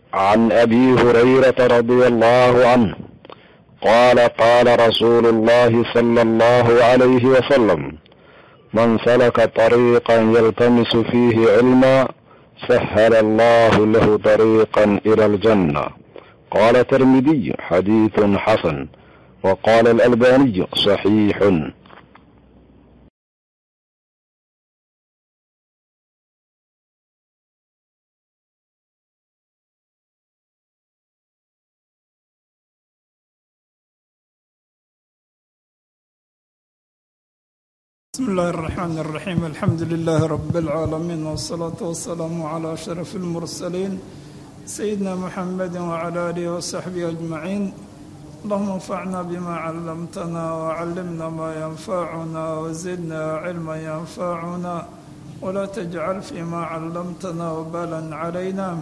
عن ابي هريره رضي الله عنه قال قال رسول الله صلى الله عليه وسلم من سلك طريقا يلتمس فيه علما سهل الله له طريقا الى الجنه قال الترمذي حديث حسن وقال الالباني صحيح بسم الله الرحمن الرحيم الحمد لله رب العالمين والصلاة والسلام على أشرف المرسلين سيدنا محمد وعلى آله وصحبه أجمعين اللهم انفعنا بما علمتنا وعلمنا ما ينفعنا وزدنا علما ينفعنا ولا تجعل فيما علمتنا وبالا علينا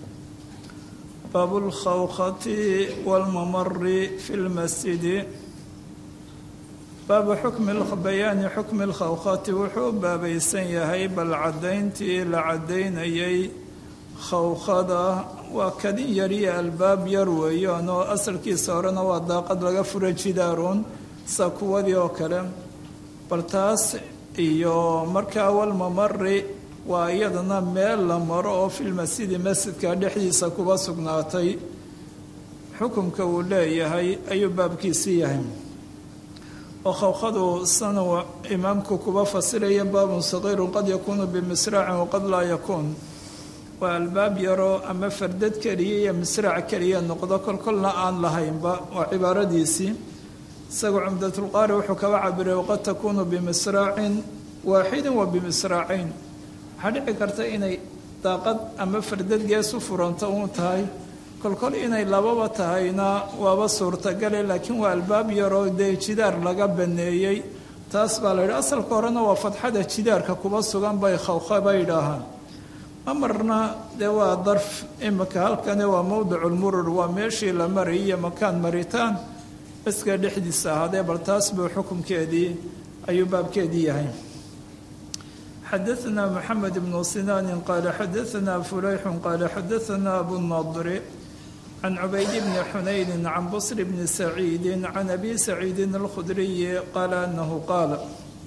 باب الخوخة والممر في المسجد baaba xukmi bayaani xukmi lkhawkhati wuxuu baabaysan yahay bal caddayntii la caddaynayay khawkhada waa kadin yariyo albaab yar weeyaan oo asalkiisa horena waa daaqad laga fura jidaaruun sa kuwadii oo kale bal taas iyo markaa walmamari waa iyadana meel la maro oo filmasjidi masjidka dhexdiisa kuba sugnaatay xukumka uu leeyahay ayuu baabkiisii yahay oo khawkhadu sana imaamku kuba fasiraya baabun saqiirun qad yakuunu bimisraacin waqad laa yakuun waa albaab yaroo ama fardad keliya iyo misraac keliya noqdo kolkolna aan lahaynba waa cibaaradiisii isaga cumdatulqaari wuxuu kaba cabiray waqad takuunu bimisraacin waaxidin wa bimisraacayn waxaa dhici karta inay daaqad ama fardad gees u furanta uun tahay kolkol inay lababa tahayna waaba suurtagale laakiin waa albaab yaroo dee jidaar laga baneeyey taas baa la yidhi asalka horena waa fadxada jidaarka kuba sugan bay khawkha bay idhaahaan mamarna dee waa darf imika halkani waa mowdiculmurur waa meeshii la marayay iyo makaan maritaan baska dhexdiisa ahaadee bal taas buu xukunkeedii ayuu baabkeedii yahay xadaثna mxamed bnu sinaani qaala xadaثna fulayxu qaala xadaثna abunadri can cubayd bni xunayni can busr bni saciidi can abi saciidin alkhudriyi qaala anahu qaala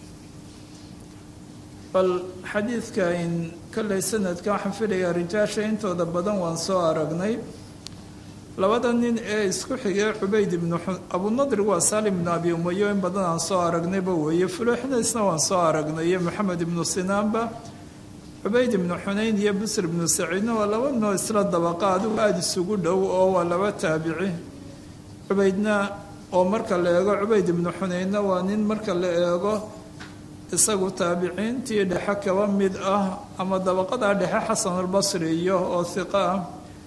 bal xadiidka in kollay sanadka waxaan filayaa rijaasha intooda badan waan soo aragnay labada nin ee isku xigay cubayd ibnu abunadri waa saalim ibnu abi umayo in badan aan soo aragnayba weeye fulooxnaysna waan soo aragnay iyo maxamed ibnu sinaanba cubayd ibnu xunayn iyo busr ibnu saciidna waa laba noo isla dabaqa adigu aada isugu dhow oo waa laba taabici cubaydna oo marka la eego cubayd ibnu xunaynna waa nin marka la eego isagu taabiciintii dhexe kaba mid ah ama dabaqadaa dhexe xasanulbasri iyo oo hiqa ah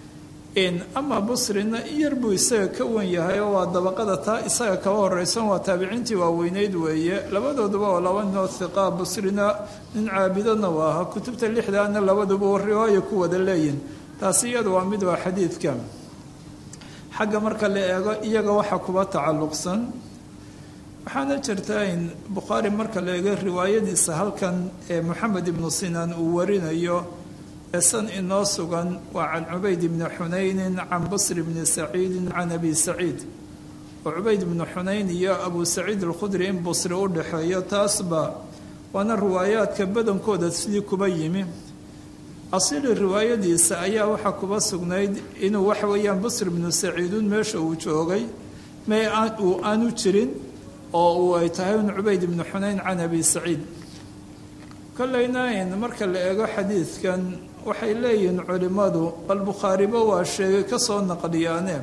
ama busrina iyar buu isaga ka wen yahay oo waa dabaqada taa isaga kaba horeysan waa taabiciintii waaweyneyd weeye labadooduba oo laba ninoo hiqaa busrina nin caabidana waa ahaa kutubta lixdaana labaduba riwaayo ku wada leeyihin taasi iyadu waa mid waa xadiidka xagga marka la eego iyaga waxa kuba tacalluqsan waxaana jirta in bukhaari marka la eego riwaayadiisa halkan ee moxamed ibnu sinaan uu warinayo eesan inoo sugan waa can cubayd bni xunaynin can busr bni saciidin can abi saciid oo cubayd ibnu xunayn iyo abu saciid alkhudri in busri u dhexeeyo taasba waana riwaayaadka badankooda sidii kuba yimi asili riwaayadiisa ayaa waxaa kuba sugnayd inuu waxa weeyaan busr bnu saciidun meesha uu joogay mee uu aanu jirin oo uu ay tahay un cubayd ibnu xunayn can abi saciid kollayna in marka la eego xadiidkan waxay leeyihiin culimmadu bal bukhaariba waa sheegay ka soo naqliyaane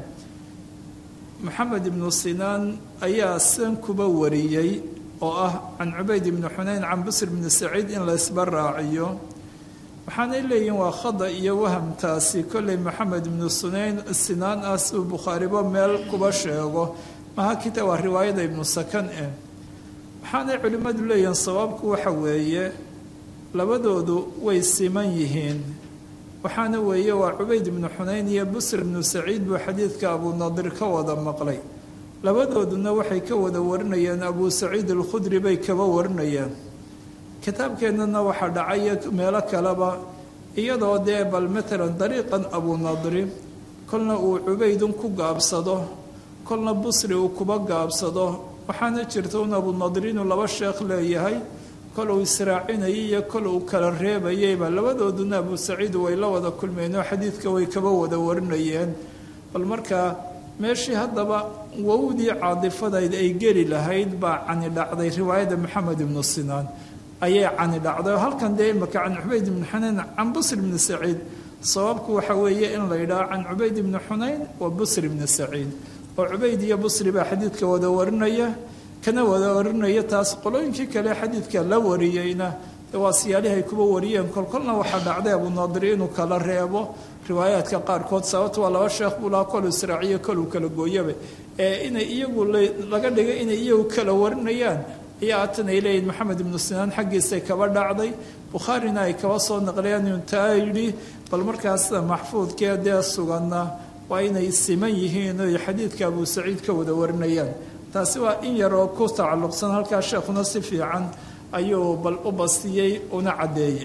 maxamed ibnu sinaan ayaa san kuba wariyey oo ah can cubayd ibni xunayn can busr bni saciid in laysba raaciyo waxaanay leeyihiin waa khada iyo wahamtaasi kollay maxamed ibnu sunayn sinaan ah siuu bukhaariba meel kuba sheego maha kita waa riwaayada ibnu sakan eh waxaanay culimmadu leeyihiin sabaabku waxa weeye labadoodu way siman yihiin waxaana weeye waa cubayd ibnu xunayn iyo busr ibnu saciid buu xadiidka abunadir ka wada maqlay labadooduna waxay ka wada warinayeen abu saciid alkhudri bay kaba warinayeen kitaabkeennana waxaa dhacaya meelo kaleba iyadoo dee bal matalan dariiqan abunadri kolna uu cubaydun ku gaabsado kolna busri uu kuba gaabsado waxaana jirta un abunadir inuu laba sheekh leeyahay kol uu israacinayay iyo kol uu kala reebayayba labadooduna abu saciid way la wada kulmeen oo xadiidka way kaba wada warinayeen bal markaa meeshii haddaba wowdii caadifadayd ay geli lahayd baa cani dhacday riwaayadda maxamed ibnu sinaan ayay cani dhacday oo halkan dee imaka can cubayd ibni xunayn can busr ibni saciid sababku waxa weeye in la yidhaho can cubayd ibni xunayn wa busr ibni saciid oo cubayd iyo busri baa xadiidka wada warinaya kana wada warinaya taas qolooyinkii kale xadiidka la wariyeyna waa siyaalihay kuba wariyeen kolkolna waxaa dhacday abunaadir inuu kala reebo riwaayaadka qaarkood sababta waa laba sheekh buu lahaa kolu israaciyo koluu kala gooyaba ee inay iyagu laga dhigay inay iyagu kala warinayaan ayaa atan ay leeyihin maxamed ibnu sinaan xaggiisay kaba dhacday bukhaarina ay kaba soo naqlayaan inuu taa yidhi bal markaas sida maxfuudkee dee suganna waa inay siman yihiin oy xadiidka abu saciid ka wada warinayaan taasi waa in yaroo ku tacalluqsan halkaa sheekhuna si fiican ayuu bal u bastiyey una caddeeyey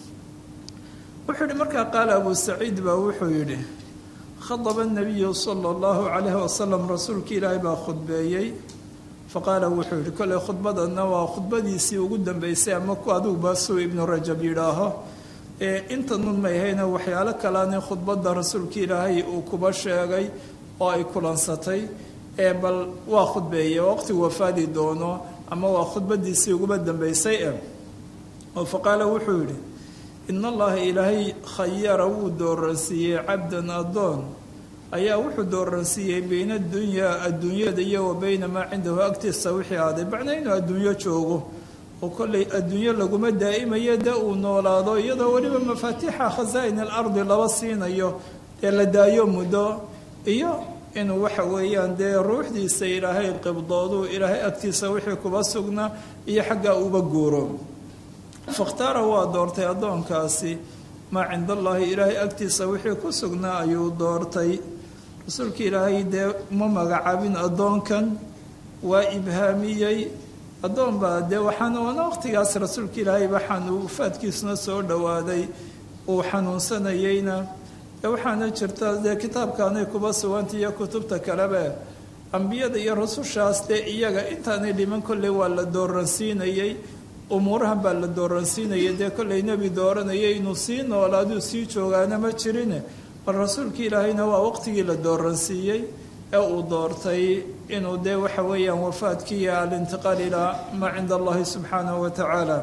wuxuu yidhi markaa qaala abu saciid baa wuxuu yidhi khadaba nabiyu sala allahu calayhi wasalam rasuulka ilaahay baa khudbeeyey faqaala wuxuu yidhi kolley khudbadanna waa khudbadiisii ugu dambeysay ama ku adiguba suu ibnu rajab yidhaaho ee inta nun may hayna waxyaalo kalaani khudbadda rasuulka ilaahay uu kuba sheegay oo ay kulansatay ee bal waa khudbeeye waqtigu wafaadi doono ama waa khudbadiisii uguba dambeysay e oo faqaala wuxuu yidhi in allaha ilaahay khayara wuu dooransiiyey cabdan addoon ayaa wuxuu dooransiiyey bayna adunyaa adduunyada iyo wa bayna maa cindahu agtiisa wixii aaday macnaa inuu adduunyo joogo oo kollay adduunyo laguma daa'imayo dee uu noolaado iyadoo weliba mafaatiixa khasaa'in alardi laba siinayo dee la daayo muddo iyo inuu waxa weeyaan dee ruuxdiisa ilaahay qibdoodu ilaahay agtiisa wixii kuba sugnaa iyo xaggaa uba guuro fakhtaara waa doortay addoonkaasi maa cinda allaahi ilaahay agtiisa wixii ku sugnaa ayuu doortay rasuulka ilaahay dee ma magacaabin addoonkan waa ibhaamiyey addoon baa dee waxaana waana waqtigaas rasuulka ilaahay waxaan uu faadkiisuna soo dhowaaday uu xanuunsanayeyna waxaana jirta dee kitaabkaanay kuba suganta iyo kutubta kaleba ambiyada iyo rasushaas dee iyaga intaanay dhiman kolley waa la dooransiinayey umuurahan baa la dooransiinayay dee kolley nebi dooranayay inuu sii noolaaduu sii joogaana ma jirine bal rasuulka ilaahayna waa waqtigii la dooransiiyey ee uu doortay inuu dee waxa weeyaan wafaadkiiyo alintiqaal ilaa maa cinda allahi subxaanahu wa tacaala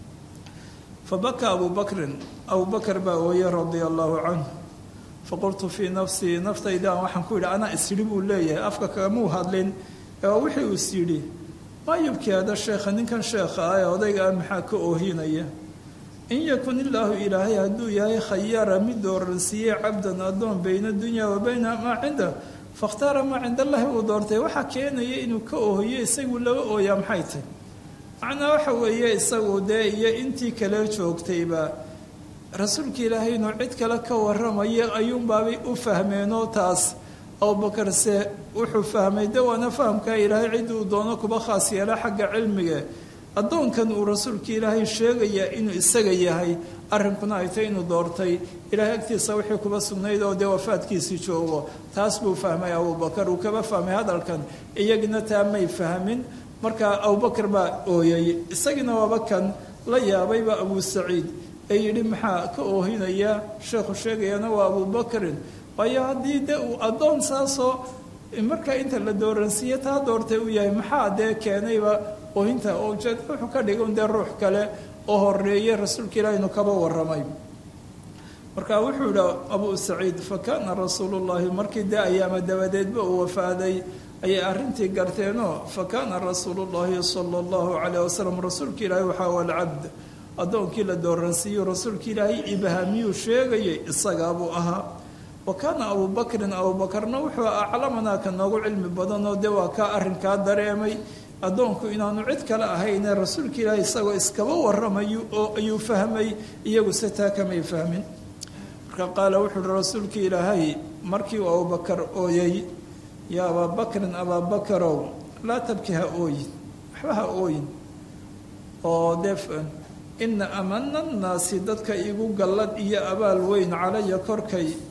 fabaka abu bakrin abu bakr baa ooyey radia allahu canhu faqultu fii nafsii naftaydan waxaan ku yidhi anaa isyidhi buu leeyahay afka kagamuu hadlin ee wixii uu is yidhi maa yubkii hada sheekha ninkan sheekha ah ee odayga ah maxaa ka oohinaya in yakun illaahu ilaahay hadduu yahay khayara mid dooransiiyey cabdan addoon bayna dunya wa bayna maa cinda fakhtaara maa cinda allahi uu doortay waxaa keenaya inuu ka oohiyo isagu laba ooyaa maxay tahy macnaa waxa weeye isagu dee iyo intii kale joogtayba rasuulka ilaahay inuu cid kale ka waramayo ayuunbaabay u fahmeenoo taas abubakarse wuxuu fahmay de waana fahamkaa ilaahay cid uu doono kuba khaas yeela xagga cilmiga addoonkan uu rasuulka ilaahay sheegayaa inuu isaga yahay arrinkuna ay tay inuu doortay ilaahay agtiisa wixii kuba sugnayd oo dee wafaadkiisii joogo taas buu fahmay abubakar uu kaba fahmay hadalkan iyagina taa may fahmin markaa abubakar baa ooyay isagiina waaba kan la yaabayba abu saciid ee yidhi maxaa ka oohinaya sheekhu sheegayana waa abubakrin waayo haddii de uu addoon saasoo markaa inta la dooransiiye taa doortay uu yahay maxaa dee keenayba oohinta oo ujeed wuxuu ka dhigan dee ruux kale oo horeeye rasuulka ilaah inuu kaba waramay marka wuxuu yidhi abu saciid fa kaana rasuulu llahi markii dee ayaama dabadeedba uu wafaaday ayay arrintii garteenoo fa kaana rasuulu llahi sala allahu calayh wasalam rasuulka ilaahi waxaa walcabd addoonkii la dooransiiyo rasuulka ilaahay ibhaamiyuu sheegayay isagaabuu ahaa wa kaana abubakrin abubakarna wuxuu aclamanaa ka noogu cilmi badanoo dee waa kaa arrinkaa dareemay addoonku inaanu cid kale ahayne rasuulka ilaahay isagoo iskaba waramayo oo ayuu fahmay iyagu se taa kamay fahmin marka qaala wuxuu uhi rasuulka ilaahay markii uu abubakar ooyay yaa abaabakrin abaabakarow laa tabki ha ooyin waxba ha ooyin oo dee ina amana annaasi dadka igu gallad iyo abaal weyn calaya korkay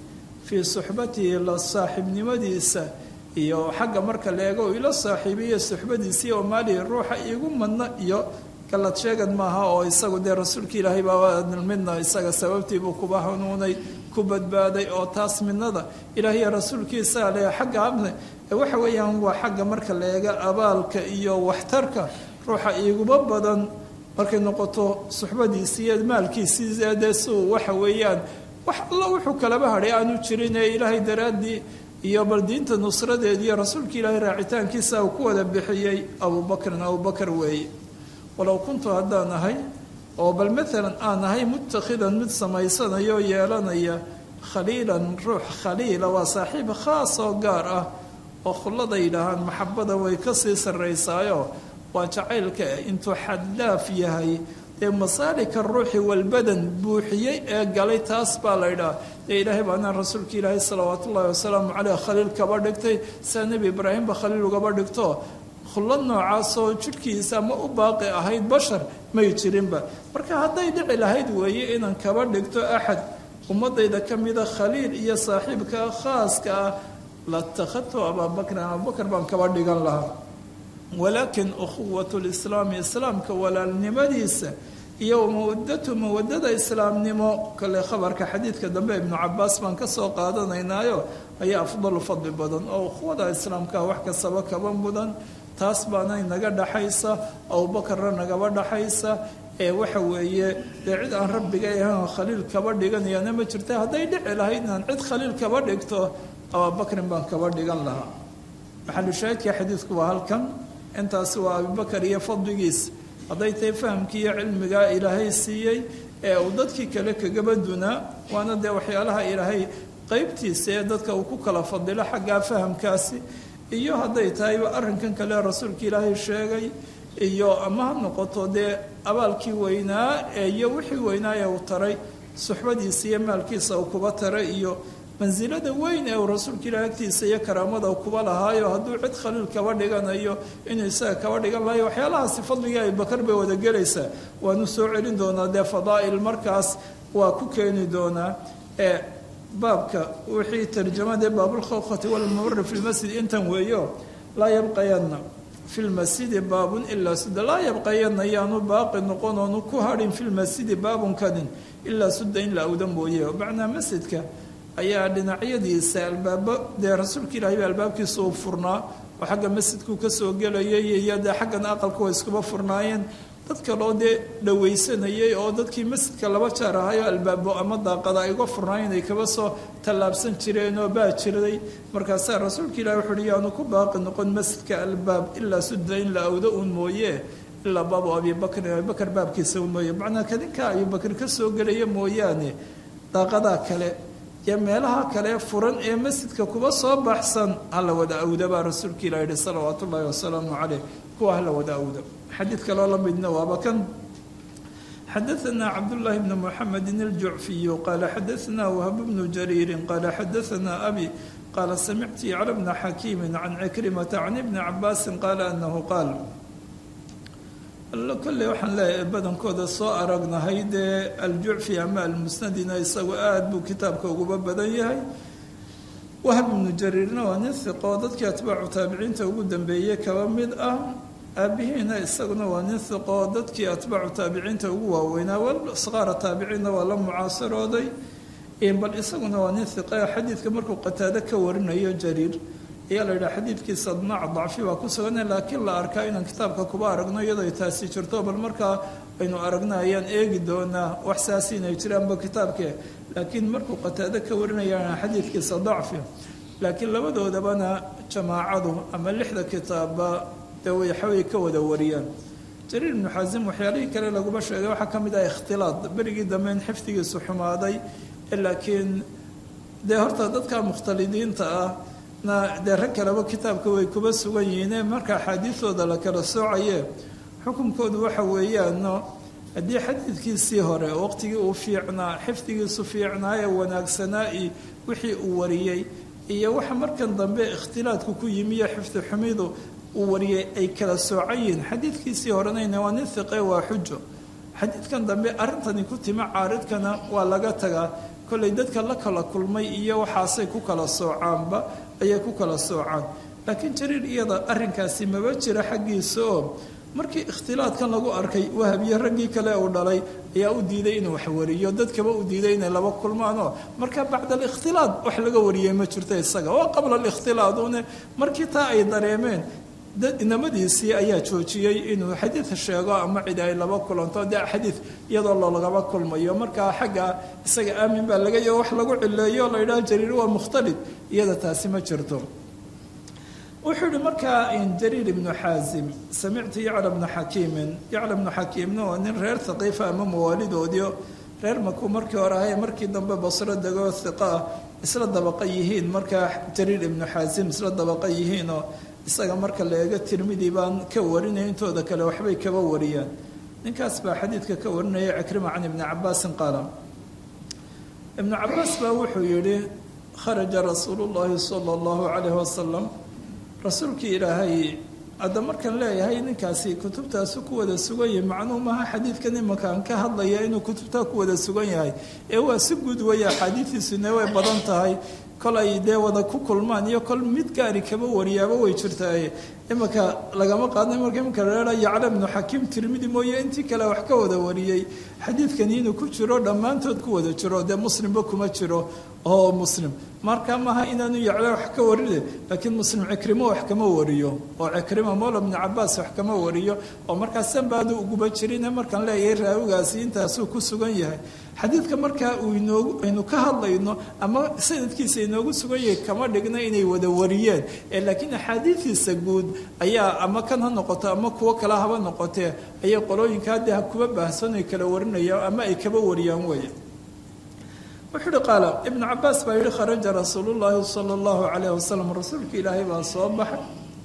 fii suxbatihi la saaxiibnimadiisa iyo xagga marka la eego ila saaxiibiyo suxbadiisii oo maalihi ruuxa iigu madna iyo galad sheegad maaha oo isagu dee rasuulka ilaahay baa midna isaga sababtiibuu kuba hanuunay ku badbaaday oo taas midnada ilaahiyo rasuulkiisaa le xagga abne waxa weeyaan waa xagga marka la eega abaalka iyo waxtarka ruuxa iiguba badan markay noqoto suxbadiisii iyo maalkiisii dee suu waxa weeyaan wax alla wuxuu kalaba hadhay aanu jirin ee ilaahay daraaddii iyo bal diinta nusradeed iyo rasuulka ilaahay raacitaankiisa uu ku wada bixiyey abubakrin abubakar weeye walow kuntu haddaan ahay oo bal maalan aan ahay mutakhidan mid samaysanayo oo yeelanaya khaliilan ruux khaliila waa saaxiib khaas oo gaar ah oo khullada yidhaahaan maxabada way kasii sarraysaayo waa jacaylka intuu xadlaaf yahay dee masaalika ruuxi walbadan buuxiyey ee galay taas baa la ydhaha dee ilaahay baanaan rasuulka ilaahay salawaat ullahi wasalaamu caleyh khaliil kaba dhigtay saa nebi ibraahimba khaliil ugaba dhigto khullad noocaasoo jidhkiisa ama u baaqi ahayd bashar may jirinba marka hadday dhici lahayd weeye inaan kaba dhigto axad ummadayda ka mida khaliil iyo saaxiibka khaaska ah latakhadtu abaabakrin abubakar baan kaba dhigan lahaa walaakin ukhuwat lislaami islaamka walaalnimadiisa iyo mawadatu mawadada islaamnimo kale khabarka xadiidka dambe ibnu cabaas baan kasoo qaadanaynaayo ayaa afdalu fadli badan oo ukhuwada islaamka wax kastaba kaba mudan taas baana naga dhaxaysa abubakarna nagaba dhaxaysa ee waxa weeye dee cid aan rabbiga ahan khaliil kaba dhiganayaana ma jirta hadday dhici lahayd inaan cid khaliil kaba dhigto ababakrin baan kaba dhigan lahaa maxalushaahidka xadiidku waa halkan intaasi waa abubakar iyo fadligiis hadday tahay fahamkii iyo cilmigaa ilaahay siiyey ee uu dadkii kale kagaba dunaa waana dee waxyaalaha ilaahay qeybtiisa ee dadka uu ku kala fadilo xaggaa fahamkaasi iyo hadday tahayba arrinkan kale rasuulka ilaahay sheegay iyo ama ha noqoto dee abaalkii weynaa ee iyo wixii weynaa ee uu taray suxbadiisa iyo maalkiisa uu kuba taray iyo mansilada weyn ee uu rasuulka ilaah agtiisa iyo karaamada kuba lahaayo hadduu cid khaliil kaba dhiganayo inuu isaga kaba dhigan lahayo waxyaalahaasi fadligii abubakar bay wada gelaysaa waanu soo celin doonaa dee fadaa'il markaas waa ku keeni doonaa ee baabka wixii tarjamade baabulkhawkhati walmamari fi lmasjid intan weeyo laa yabqayanna fi lmasjidi baabun ilaa sudda laa yabqayanna yaanu baaqi noqon oonu ku hadhin fi lmasjidi baabunkanin ilaa sudda in la awda mooye macnaa masjidka ayaa dhinacyadiisa albaabo dee rasuulka ilaahay ba albaabkiisa uu furnaa oo xagga masjidkuu kasoo gelayay iyo dee xaggan aqalka way iskuba furnaayeen dad kaloo dee dhawaysanayay oo dadkii masjidka laba jaar ahayo albaabo ama daaqada ay uga furnaayeen ay kaba soo tallaabsan jireen oo baa jirday markaasaa rasuulka ilahi wuxu uhi yaanu ku baaqi noqon masjidka albaab ilaa sudda in la awdo uun mooye ilaa baabu abibakrin abibakar baabkiisa un mooye macnaa kadinka abibakr kasoo gelaya mooyaane daaqadaa kale iyo meelaha kale furan ee masjidka kuba soo baxsan hala wada awda baa rasuulka ilah yihi salawaat ullaahi wasalaamu caleyh kuwa hala wada awda xadiid kaloo la midna waaba kan xadaثna cabdullaahi bn muxamedi اljucfiyu qaala xadaثna wahb bnu jariiri qaala xadaثna abi qaala samictu yacla bna xakiimi can cikrimata can ibni cabaasi qaala anahu qaal kolley waxaan leeyahay badankooda soo aragnahay dee aljucfi ama almusnadina isagu aada buu kitaabka uguba badan yahay wahb ibnu jariirna waa nin hiqoo dadkii atbaacu taabiciinta ugu dambeeyey kaba mid ah aabihiina isaguna waa nin hiqoo dadkii atbaacu taabiciinta ugu waaweynaa wal sqaara taabiciinna waa la mucaasirooday bal isaguna waa nin hiqe xadiidka markuu qataado ka warinayo jariir ayaa la yidhaha xadiidkiisa dnaac dacfi baa ku sugan laakiin la arkaa inaan kitaabka kuba aragno iyadoo ay taasi jirto bal markaa aynu aragna ayaan eegi doonaa wax saasi inay jiraanba kitaabke laakiin markuu qataado ka warinayaan xadiidkiisa dacfi laakiin labadoodabana jamaacadu ama lixda kitaabba dee waxaway ka wada wariyaan jariir ibnu xasim waxyaalihii kale laguma sheegay waxaa ka mid ah ikhtilaad berigii dambe in xifdigiisu xumaaday laakiin dee horta dadka mukhtalidiinta ah na dee rag kaleba kitaabka way kuba sugan yihiine marka axaadiidooda la kala soocaye xukunkoodu waxa weeyaano haddii xadiidkiisii hore waqtigii uu fiicnaa xifdigiisu fiicnaa ee wanaagsanaa i wixii uu wariyey iyo waxa markan dambe ikhtilaadku ku yimi iyo xifdi xumidu uu wariyey ay kala soocan yihiin xadiidkiisii horenayna waa nin hiqe waa xujo xadiidkan dambe arrintani ku timi caaridkana waa laga tagaa kollay dadka la kala kulmay iyo waxaasay ku kala soocaanba ayay ku kala soocaan laakiin jariir iyada arrinkaasi maba jira xaggiisa oo markii ikhtilaadkan lagu arkay wahabiye raggii kale uu dhalay ayaa u diiday inuu wax wariyo dadkaba u diiday inay laba kulmaanoo marka bacda alikhtilaad wax laga wariyey ma jirto isaga waa qabla alikhtilaadune markii taa ay dareemeen inamadiisii ayaa joojiyey inuu xadiid sheego ama cid ay laba kulanto dee xadiid iyadoo loolagaba kulmayo markaa xagga isaga aamin baa laga yaho wax lagu cileeyo la yidhaha jariir waa mukhtalid iyada taasi ma jirto wuxuu yihi markaa jariir ibnu xaasim samictu yacla bnu xakiimin yacla bnu xakiimna waa nin reer haqiifa ama mawaalidoodii reer makuu markii hore ahaye markii dambe basro degoo hiqa ah isla dabaqa yihiin markaa jariir ibnu xaasim isla dabaqa yihiinoo isaga marka la eego tirmidii baan ka warinaya intooda kale waxbay kaba wariyaan ninkaas baa xadiidka ka warinaya cikrima can ibni cabaasin qaala ibnu cabaas baa wuxuu yihi kharaja rasuulu llahi sala allahu calayhi wasalam rasuulkii ilaahay hadda markaan leeyahay ninkaasi kutubtaasu ku wada sugan yahay macnuu maaha xadiidkan imankaan ka hadlaya inuu kutubtaa ku wada sugan yahay ee waa si guud weeye axaadiidiisune way badan tahay kol ay dee wada ku kulmaan iyo kol mid gaari kaba wariyaaba way jirtaaye imanka lagama qaadna marka imanka reera yacla bnu xakiim tirmidi mooye intii kale wax ka wada wariyey xadiidkani inuu ku jiro dhammaantood ku wada jiro dee muslimba kuma jiro oo muslim marka maaha inaanu yacla wax ka warine laakiin muslim cikrimo wax kama wariyo oo cikrima mowla bnu cabaas wax kama wariyo oo markaas sanbaadu uguba jirine markaan leeyahay raawigaasi intaasuu ku sugan yahay xadiidka markaa uu inoogu aynu ka hadlayno ama sanadkiisa inoogu sugan yahay kama dhigna inay wada wariyeen ee laakiin axaadiidiisa guud ayaa ama kan ha noqoto ama kuwo kale haba noqotee ayay qolooyinka hadda ha kuba baahsan ay kala warinayaan ama ay kaba wariyaan weeye wuxuu uhi qaala ibnu cabaas baa yihi kharaja rasuulu llaahi sala allahu calayh wasalam rasuulka ilaahay baa soo baxay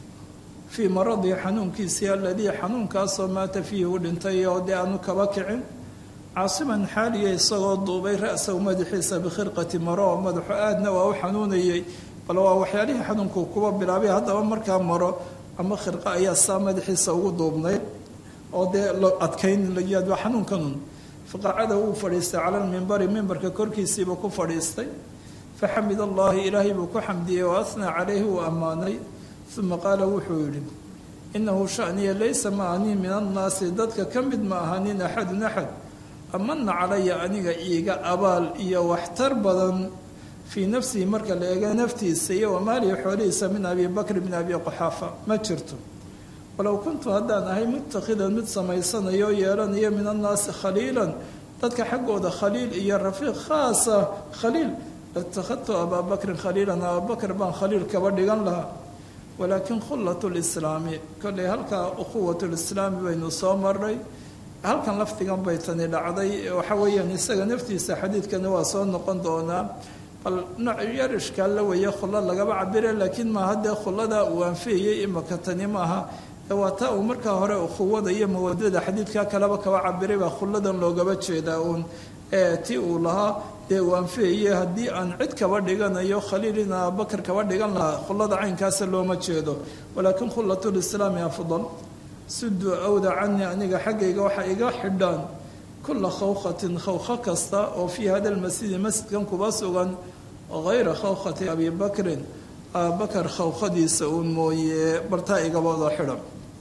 fii maradii xanuunkiisii aladii xanuunkaasoo maata fiihi u dhintay oo dee aanu kaba kicin caasiman xaaliya isagoo duubay ra-sahu madaxiisa bikhirqati maro oo madaxu aadna waa u xanuunayey bal waa waxyaalihii xanuunku kuba bilaabay haddaba markaa maro ama khirqa ayaa saa madaxiisa ugu duubnayd oo dee lo adkayn layaad waa xanuunkanun faqacada wuu fadhiistay cala lmimbari mimbarka korkiisiibuu ku fadhiistay faxamid allahi ilaahay buu ku xamdiyey wa asnaa calayhi uu ammaanay uma qaala wuxuu yidhi inahu shaniya laysa maanii min annaasi dadka ka mid ma ahanin axadun axad amana calaya aniga iiga abaal iyo waxtar badan fii nafsihi marka la eega naftiisa iyo wamaalihi xoolihiisa min abi bakr bn abi quxaafa ma jirto walow kuntu haddaan ahay mutakhidan mid samaysanayo oo yeelanayo min annaasi khaliilan dadka xaggooda khaliil iyo rafiiq khaasa khaliil latakhadtu abaa bakrin khaliilan abaabakr baan khaliil kaba dhigan lahaa walaakin khullat lislaami kollay halkaa ukhuwat lislaami baynu soo maray halkan lafdigan bay tani dhacday waxa weeyaan isaga naftiisa xadiidkani waa soo noqon doonaa bal nooc yar ishkaal la weeye khulla lagaba cabire laakiin maaha dee khullada uu anfiyayey imaka tani maaha waa taa uu markaa hore ukhuwada iyo mawadada xadiidka kaleba kaba cabiray baa khulladan loogaba jeedaa uun ee ti uu lahaa dee uu anfiyayey haddii aan cid kaba dhiganayo khaliil in abubakar kaba dhigan lahaa khullada caynkaasa looma jeedo walaakin khulatulislaami afdal suduu awda canii aniga xaggayga waxaa iga xidhaan kula khawkhatin khawkho kasta oo fii hada lmasjidi masjidkan kuba sugan hayra khawkhati abi bakrin abubakar khawkhadiisa uun mooye bartaa igabada xidhan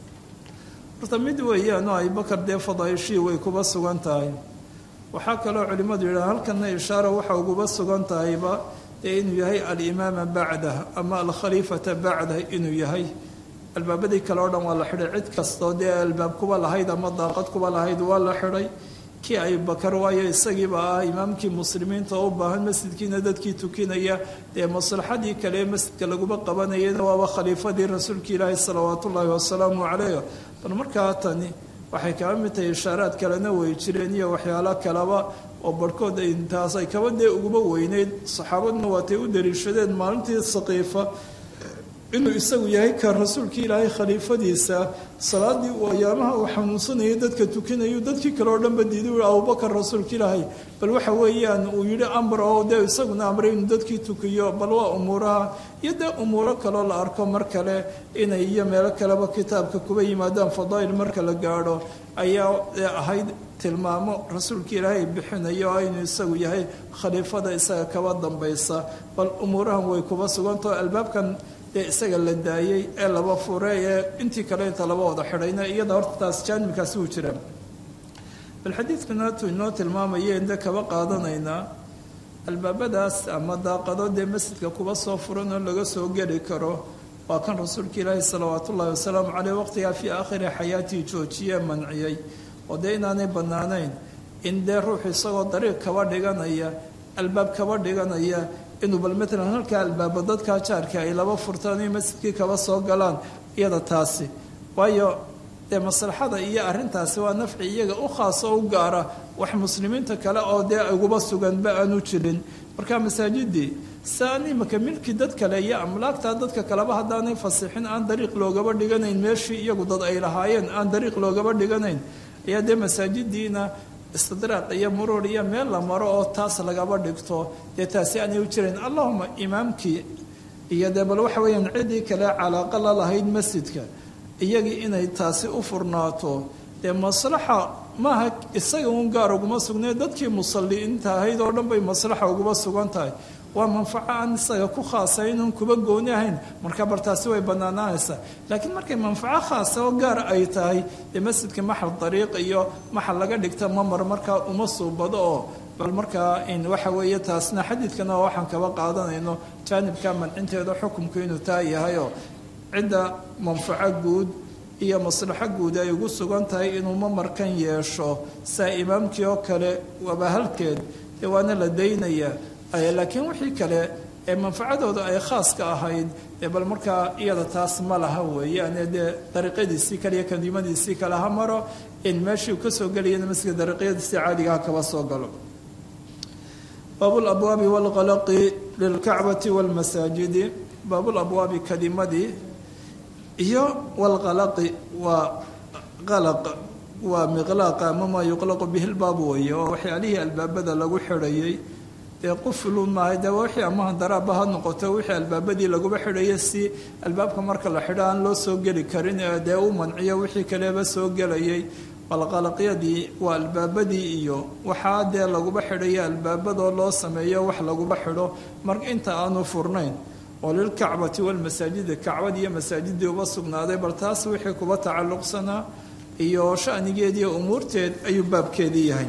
horta mid weeyaan oo abubakar dee fadaaishii way kuba sugan tahay waxaa kaloo culimmadu yidhaha halkana ishaara waxa uguba sugan tahayba dee inuu yahay alimaama bacdah ama alkhaliifata bacdah inuu yahay albaabadii kale o dhan waa la xidhay cid kastoo dee albaab kuba lahayd ama daaqad kuba lahayd waa la xidhay kii abubakar waayo isagiiba ah imaamkii muslimiinta oo u baahan masjidkiina dadkii tukinaya dee maslaxadii kale ee masjidka laguba qabanayana waaba khaliifadii rasuulka ilaahi salawaat ullaahi wasalaamu caleyh bal markaa tani waxay kaba mid tahay ishaaraad kalena way jireen iyo waxyaalo kaleba oo barhkood intaas ay kaba dee uguba weyneyd saxaabaduna waatay u daliishadeen maalintii saqiifa inuu isagu yahay ka rasuulka ilaahay khaliifadiisa salaadii uu ayaamaha uu xanuunsanayay dadka tukinayu dadkii kale oo dhanba diiday ui abubakar rasuulka ilaahay bal waxa weeyaan uu yidhi amr oo dee isaguna amray inuu dadkii tukiyo bal waa umuuraha iyo dee umuuro kaloo la arko mar kale inay iyo meelo kaleba kitaabka kuba yimaadaan fadaa'il marka la gaadho ayaa ahayd tilmaamo rasuulka ilaahay bixinayo oo inuu isagu yahay khaliifada isaga kaba dambaysa bal umuurahan way kuba sugantao albaabkan dee isaga la daayey ee laba fure ee intii kale inta laba wada xidhayna iyada horta taas jaanibkaasi uu jira bal xadiidkuna tuu inoo tilmaamaya inde kaba qaadanaynaa albaabadaas ama daaqado dee masjidka kuba soo furan oo laga soo geli karo waa kan rasuulka ilaahi salawaat ullahi wasalaamu caleyh waqtigaa fii aakhiri xayaatii joojiyee manciyey oo dee inaanay bannaanayn in dee ruux isagoo dariiq kaba dhiganaya albaab kaba dhiganaya inuu bal matalan halkaa albaaba dadkaa jaarka ay laba furtaan iyo masjidkii kaba soo galaan iyada taasi waayo dee maslaxada iyo arrintaasi waa nafci iyaga u khaas oo u gaara wax muslimiinta kale oo dee uguba suganba aanu jirin marka masaajidii saan imaka milki dad kale iyo amlaagtaa dadka kaleba haddaanay fasixin aan dariiq loogaba dhiganayn meeshii iyagu dad ay lahaayeen aan dariiq loogaba dhiganayn ayaa dee masaajidiina istidraaq iyo muruur iyo meel la maro oo taas lagaba dhigto dee taasi aanay u jirayn allahuma imaamkii iyo dee bal waxa weeyaan ciddii kale calaaqa la lahayd masjidka iyagii inay taasi u furnaato dee maslaxa maaha isaga uun gaar uguma sugnay dadkii musalliinta ahayd oo dhan bay maslaxa uguma sugan tahay waa manfaco aan isaga ku khaasayn oon kuba gooni ahayn marka bar taasi way bannaanaanaysaa laakiin markay manfaco khaasa oo gaar ay tahay dee masjidka maxal dariiq iyo maxal laga dhigta mamar markaa uma suubado oo bal markaa waxa weeye taasna xadiidkana waxaan kaba qaadanayno jaanibka mancinteeda xukumku inuu taa yahayoo cidda manfaco guud iyo maslaxo guud ay ugu sugan tahay inuu mamarkan yeesho saa imaamkii oo kale waaba halkeed dee waana la daynayaa laakiin wixii kale ee manfacadooda ay khaaska ahayd dee bal markaa iyada taas ma laha weeyaane dee dariiqyadiisii kale iyo kadimadiisii kale ha maro in meeshii uu ka soo gelayana masjidka dariiqyadiisii caadigaha kaba soo galo baabulabwaabi waalqalaqi lilkacbati waalmasaajidi baabulabwaabi kadimadii iyo walqalaqi waa qalaq waa miqlaaqa ama maa yuqlaqu bihi lbaabu weeye oo waxyaalihii albaabada lagu xidhayay dee quflu maaha dee wixii ama handaraaba ha noqoto wixii albaabadii laguba xidhaya si albaabka marka la xidho aan loo soo geli karin ee dee u manciyo wixii kaleba soo gelayay balqalaqyadii waa albaabadii iyo waxaa dee laguba xidhaya albaabadoo loo sameeyo wax laguba xidho mar inta aanu furnayn oo lilkacbati walmasaajidi kacbadii iyo masaajidii uba sugnaaday bal taas wixii kuba tacalluqsanaa iyo shanigeediiyo umuurteed ayuu baabkeedii yahay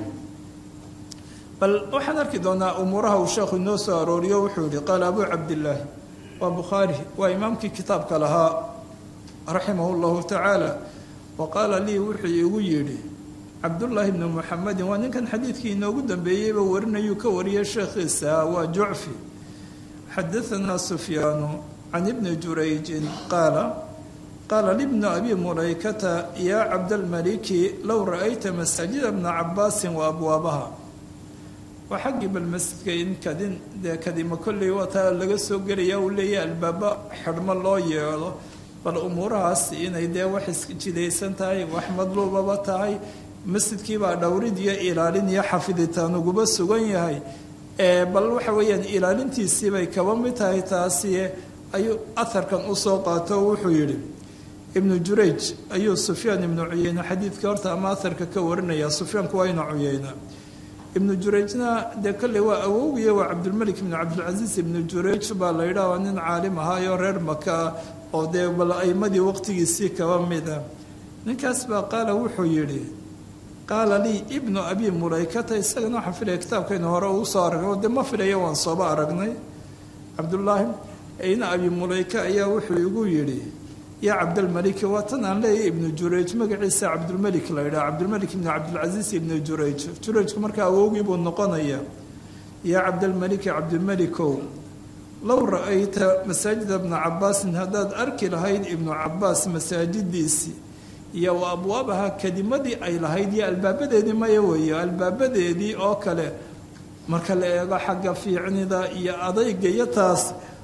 bal waxaan arki doonaa umuuraha uu sheekhu inoo soo arooriyo wuxuu yihi qaala abuu cabdillaahi waa bukhaari waa imaamkii kitaabka lahaa raximahu llahu tacaala wa qaala lii wuxuu igu yidhi cabdullaahi bnu muxamedin waa ninkan xadiidkii inoogu dambeeyeyba warinayuu ka wariyay sheekhiisa waa jucfi xadaanaa sufyaanu can ibni jurayjin qaala qaala libnu abi mulaykata yaa cabdalmaliki low ra'ayta masaajida bna cabaasin wa abwaabaha waa xaggii bal masjidka in kadin dee kadima kolley waa taa laga soo gelaya uu leeyahay albaabo xidhmo loo yeelo bal umuurahaas inay dee wax isjidaysan tahay wax madluubaba tahay masjidkiibaa dhowrid iyo ilaalin iyo xafiditaan uguba sugan yahay bal waxa weeyaan ilaalintiisiibay kaba mid tahay taasi ayuu aharkan usoo qaato wuxuu yidhi ibnu jurayj ayuu sufyaan ibnu cuyeyne xadiidka horta ama aharka ka warinaya sufyaanku waa ina cuyeyna ibnu jurayjna dee kolley waa awowgiya waa cabdulmelik ibnu cabdilcasiis ibnu jurayj baa la yidhaah waa nin caalim ahaayo reer maka oo dee bal aimadii waqtigiisii kaba mida ninkaas baa qaala wuxuu yidhi qaala lii ibnu abi mulaykata isagana waxaan filaya kitaabkaynu hore uu soo aragnay dee ma filayo waan sooba aragnay cabdullaahi ina abi mulayka ayaa wuxuu igu yidhi yaa cabdalmaliki waa tan aan leeyahay ibnu jurayj magaciisa cabdulmelik la yidhaha cabdulmelik ibnu cabdilcasiis ibnu jurayj jurayjku markaa awowgii buu noqonaya yaa cabdalmaliki cabdilmelikow low ra-ayta masaajida bna cabaasin haddaad arki lahayd ibnu cabaas masaajidiisii iyo wa abwaabaha kadimadii ay lahayd iyo albaabadeedii maya weeye albaabadeedii oo kale marka la eego xagga fiicnida iyo adayga iyo taas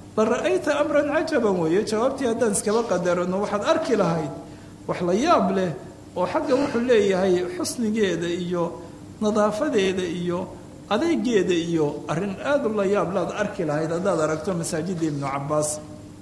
la ra-ayta amran cajaban weeye jawaabtii haddaan iskaba qadarano waxaad arki lahayd wax la yaab leh oo xagga wuxuu leeyahay xusnigeeda iyo nadaafadeeda iyo adeegeeda iyo arrin aada u la yaab laad arki lahayd haddaad aragto masaajidda ibnu cabaas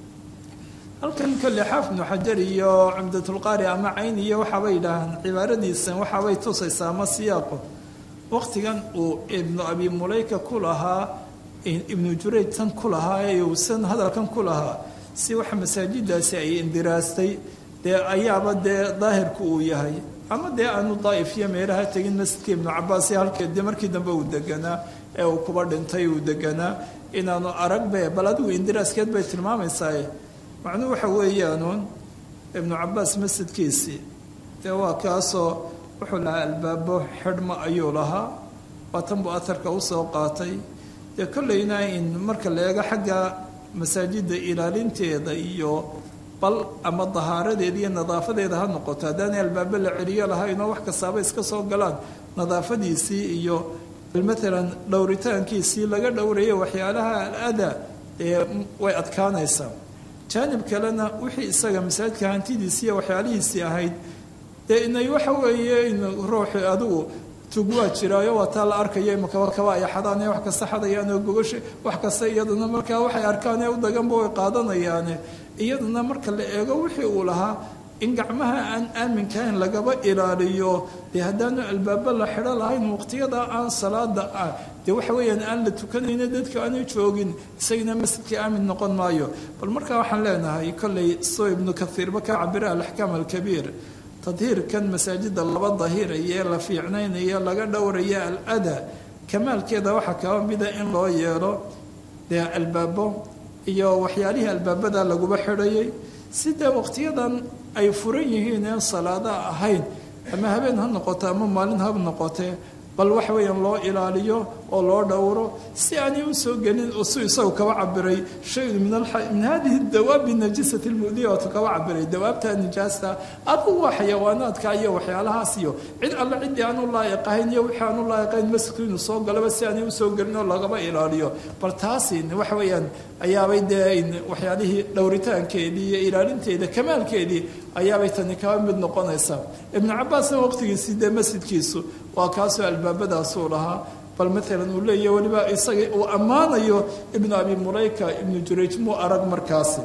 halkan kolle xaaf ibnu xajar iyo cumdatulqaari ama cayn iyo waxaabay yidhaahaan cibaaradiisan waxaabay tusaysaa ama siyaaqo waqtigan uu ibnu abi mulayka ku lahaa ibnu jurayj tan ku lahaa ee uusan hadalkan ku lahaa si waxa masaajidaasi ay indiraastay dee ayaaba dee daahirku uu yahay ama dee aanu daa'if iyo meelaha tegin masjidka ibnu cabaas iyo halkeed dee markii dambe uu deganaa ee uu kuba dhintay uu deganaa inaanu aragbe bal adigu indiraaskeed bay tilmaamaysaa macnuhu waxa weeyaanuun ibnu cabaas masjidkiisii dee waa kaasoo wuxuu lahaa albaabo xidhmo ayuu lahaa waa tan buu aharka usoo qaatay dee kollayna in marka la eego xagga masaajidda ilaalinteeda iyo bal ama dahaaradeeda iyo nadaafadeeda ha noqoto haddaanay albaabo la celiyo lahaynoo wax kastaaba iska soo galaan nadaafadiisii iyo maalan dhowritaankiisii laga dhowrayo waxyaalaha al-ada ee way adkaanaysaa jaanib kalena wixii isaga masaajidka hantidiisii iyo waxyaalihiisii ahayd dee inay waxa weeye in ruuxi adigu tug waa jiraayo waa taa la arkayo imakaba kaba ay xadaan wax kasta xadayaan oo gogasha wax kasta iyaduna markaa waxay arkaan ee u daganba way qaadanayaane iyaduna marka la eego wixii uu lahaa in gacmaha aan aaminkahayn lagaba ilaaliyo dee haddaanu albaabo la xidho lahayn waqtiyada aan salaada ah dee waxa weeyaan aan la tukanayna dadka aanu joogin isagana masjidka aamin noqon maayo bal markaa waxaan leenahay kollay soo ibnu kaiirba ka cabira alaxkaam alkabiir tadhiirkan masaajida laba dahiraya la fiicnaynaya laga dhowraya al-ada kamaalkeeda waxaa kaba mida in loo yeelo dee albaabo iyo waxyaalihii albaabada laguba xidhayay sidee waqtiyadan ay furan yihiin een salaada ahayn ama habeen ha noqoto ama maalin ha noqotee bal waxa weeyaan loo ilaaliyo oo loo dhowro si aanay usoo gelin oo si isagu kaba cabiray shayun min min hadihi dawaabi najisati lmudiya ootu kaba cabiray dawaabta nijaasta adugu waa xayawaanaadka iyo waxyaalahaas iyo cid alle ciddii aan u laa'iqahayn iyo wixii aan u laa'iqahayn masjidku inuu soo galaba si aanay usoo gelin oo lagaba ilaaliyo bal taasi waxa weeyaan ayaabay dee waxyaalihii dhowritaankeedii iyo ilaalinteeda kamaalkeedii ayaabay tani kaba mid noqonaysaa ibnu cabaasna waqtigiisii dee masjidkiisu waa kaasoo albaabadaasuu lahaa bal maalan uu leeyahy weliba isaga uu ammaanayo ibnu abi mulayka ibnu jurayj muu arag markaasi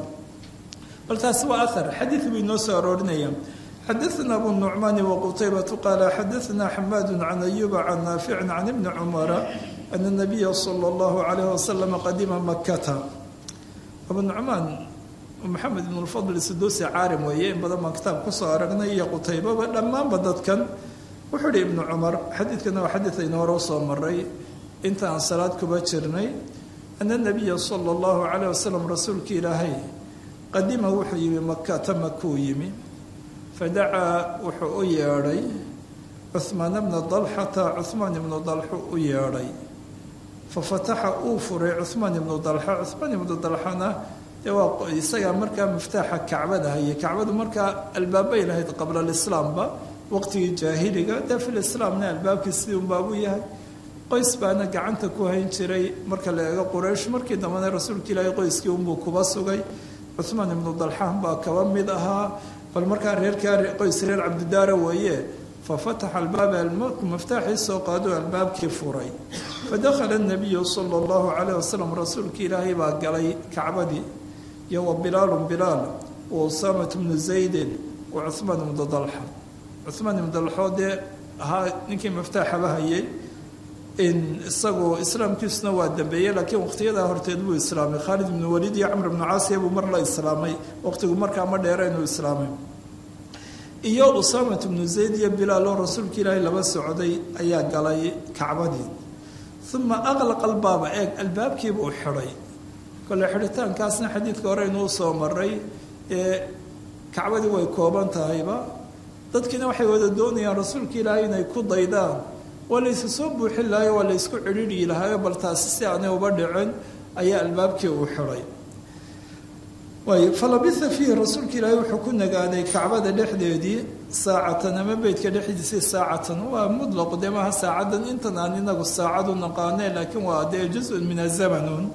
bal taasi waa ahar xadiid buu inoo soo aroorinaya xadaثna abu nucmaani waqutaybatu qaala xadaثna xamaadu can ayuba can naaficin can ibni cumara ana nabiya sala اllahu alayh wasalam qadima makata abu nucmaan maxamed ibn lfadl suduusi caarim weeye in badan baan kitaab kusoo aragnay iyo qutaybaba dhammaanba dadkan wuxuu ihi ibnu cumar xadiidkana waa xadiid aynu hore usoo maray inta aan salaad kuba jirnay ana nabiya sala allahu calayh wasalam rasuulka ilaahay qadima wuxuu yimi makata makuu yimi fadacaa wuxuu u yeedhay cuhmaan bna dalxata cuhmaan ibnu dalxu u yeedhay fafataxa uu furay cuhmaan ibnu dalxa cuhmaan ibnu dalxana dee waa isagaa markaa miftaaxa kacbada hayay kacbadu markaa albaabay lahayd qabla alislaamba waqtigii jaahiliga dee fil islaamna albaabkii sidii unbaabuu yahay qoys baana gacanta ku hayn jiray marka la eego quraysh markii dambena rasuulka ilaahay qoyskii unbuu kuba sugay cuhmaan ibnu dalxaan baa kaba mid ahaa bal markaa reerkaa qoys reer cabdidaara weeye fafataxa albaaba almowt miftaaxii soo qaado albaabkii furay fadakhala nabiyu sala allahu calayh wasalam rasuulka ilaahay baa galay kacbadii iyo wa bilaalun bilaal wa usaamat bnu zaydin wa cuhmaan ibnu dalxa cuhmaan ibnu dalxoo dee ahaa ninkii miftaaxaba hayay in isagu islaamkiisuna waa dambeeyey laakiin waqtiyadaa horteed buu islaamay khaalid ibnu waliid iyo camr ibnu caasiya buu mar la islaamay waqtigu markaa ma dheera inuu islaamay iyo usaamat ibnu zayd iyo bilaal oo rasuulka ilaahay laba socday ayaa galay kacbadii uma aqlaqa albaaba eeg albaabkiiba uu xidhay kole xidhitaankaasna xadiidka hore inuu soo maray ee kacbadii way kooban tahayba dadkiina waxay wada doonayaan rasuulka ilaahay inay ku daydaan waa la ysu soo buuxin lahayo waa la ysku cidhiidhii lahayo bal taasi si aanay uba dhicin ayaa albaabkii uu xidhay waay falabitha fiihi rasuulka ilaahay wuxuu ku nagaaday kacbada dhexdeedii saacatan ama beydka dhexdiisii saacatan waa mudlaq dee maaha saacadan intan aan inagu saacadu naqaaneen laakiin waa dee juzun min azamanun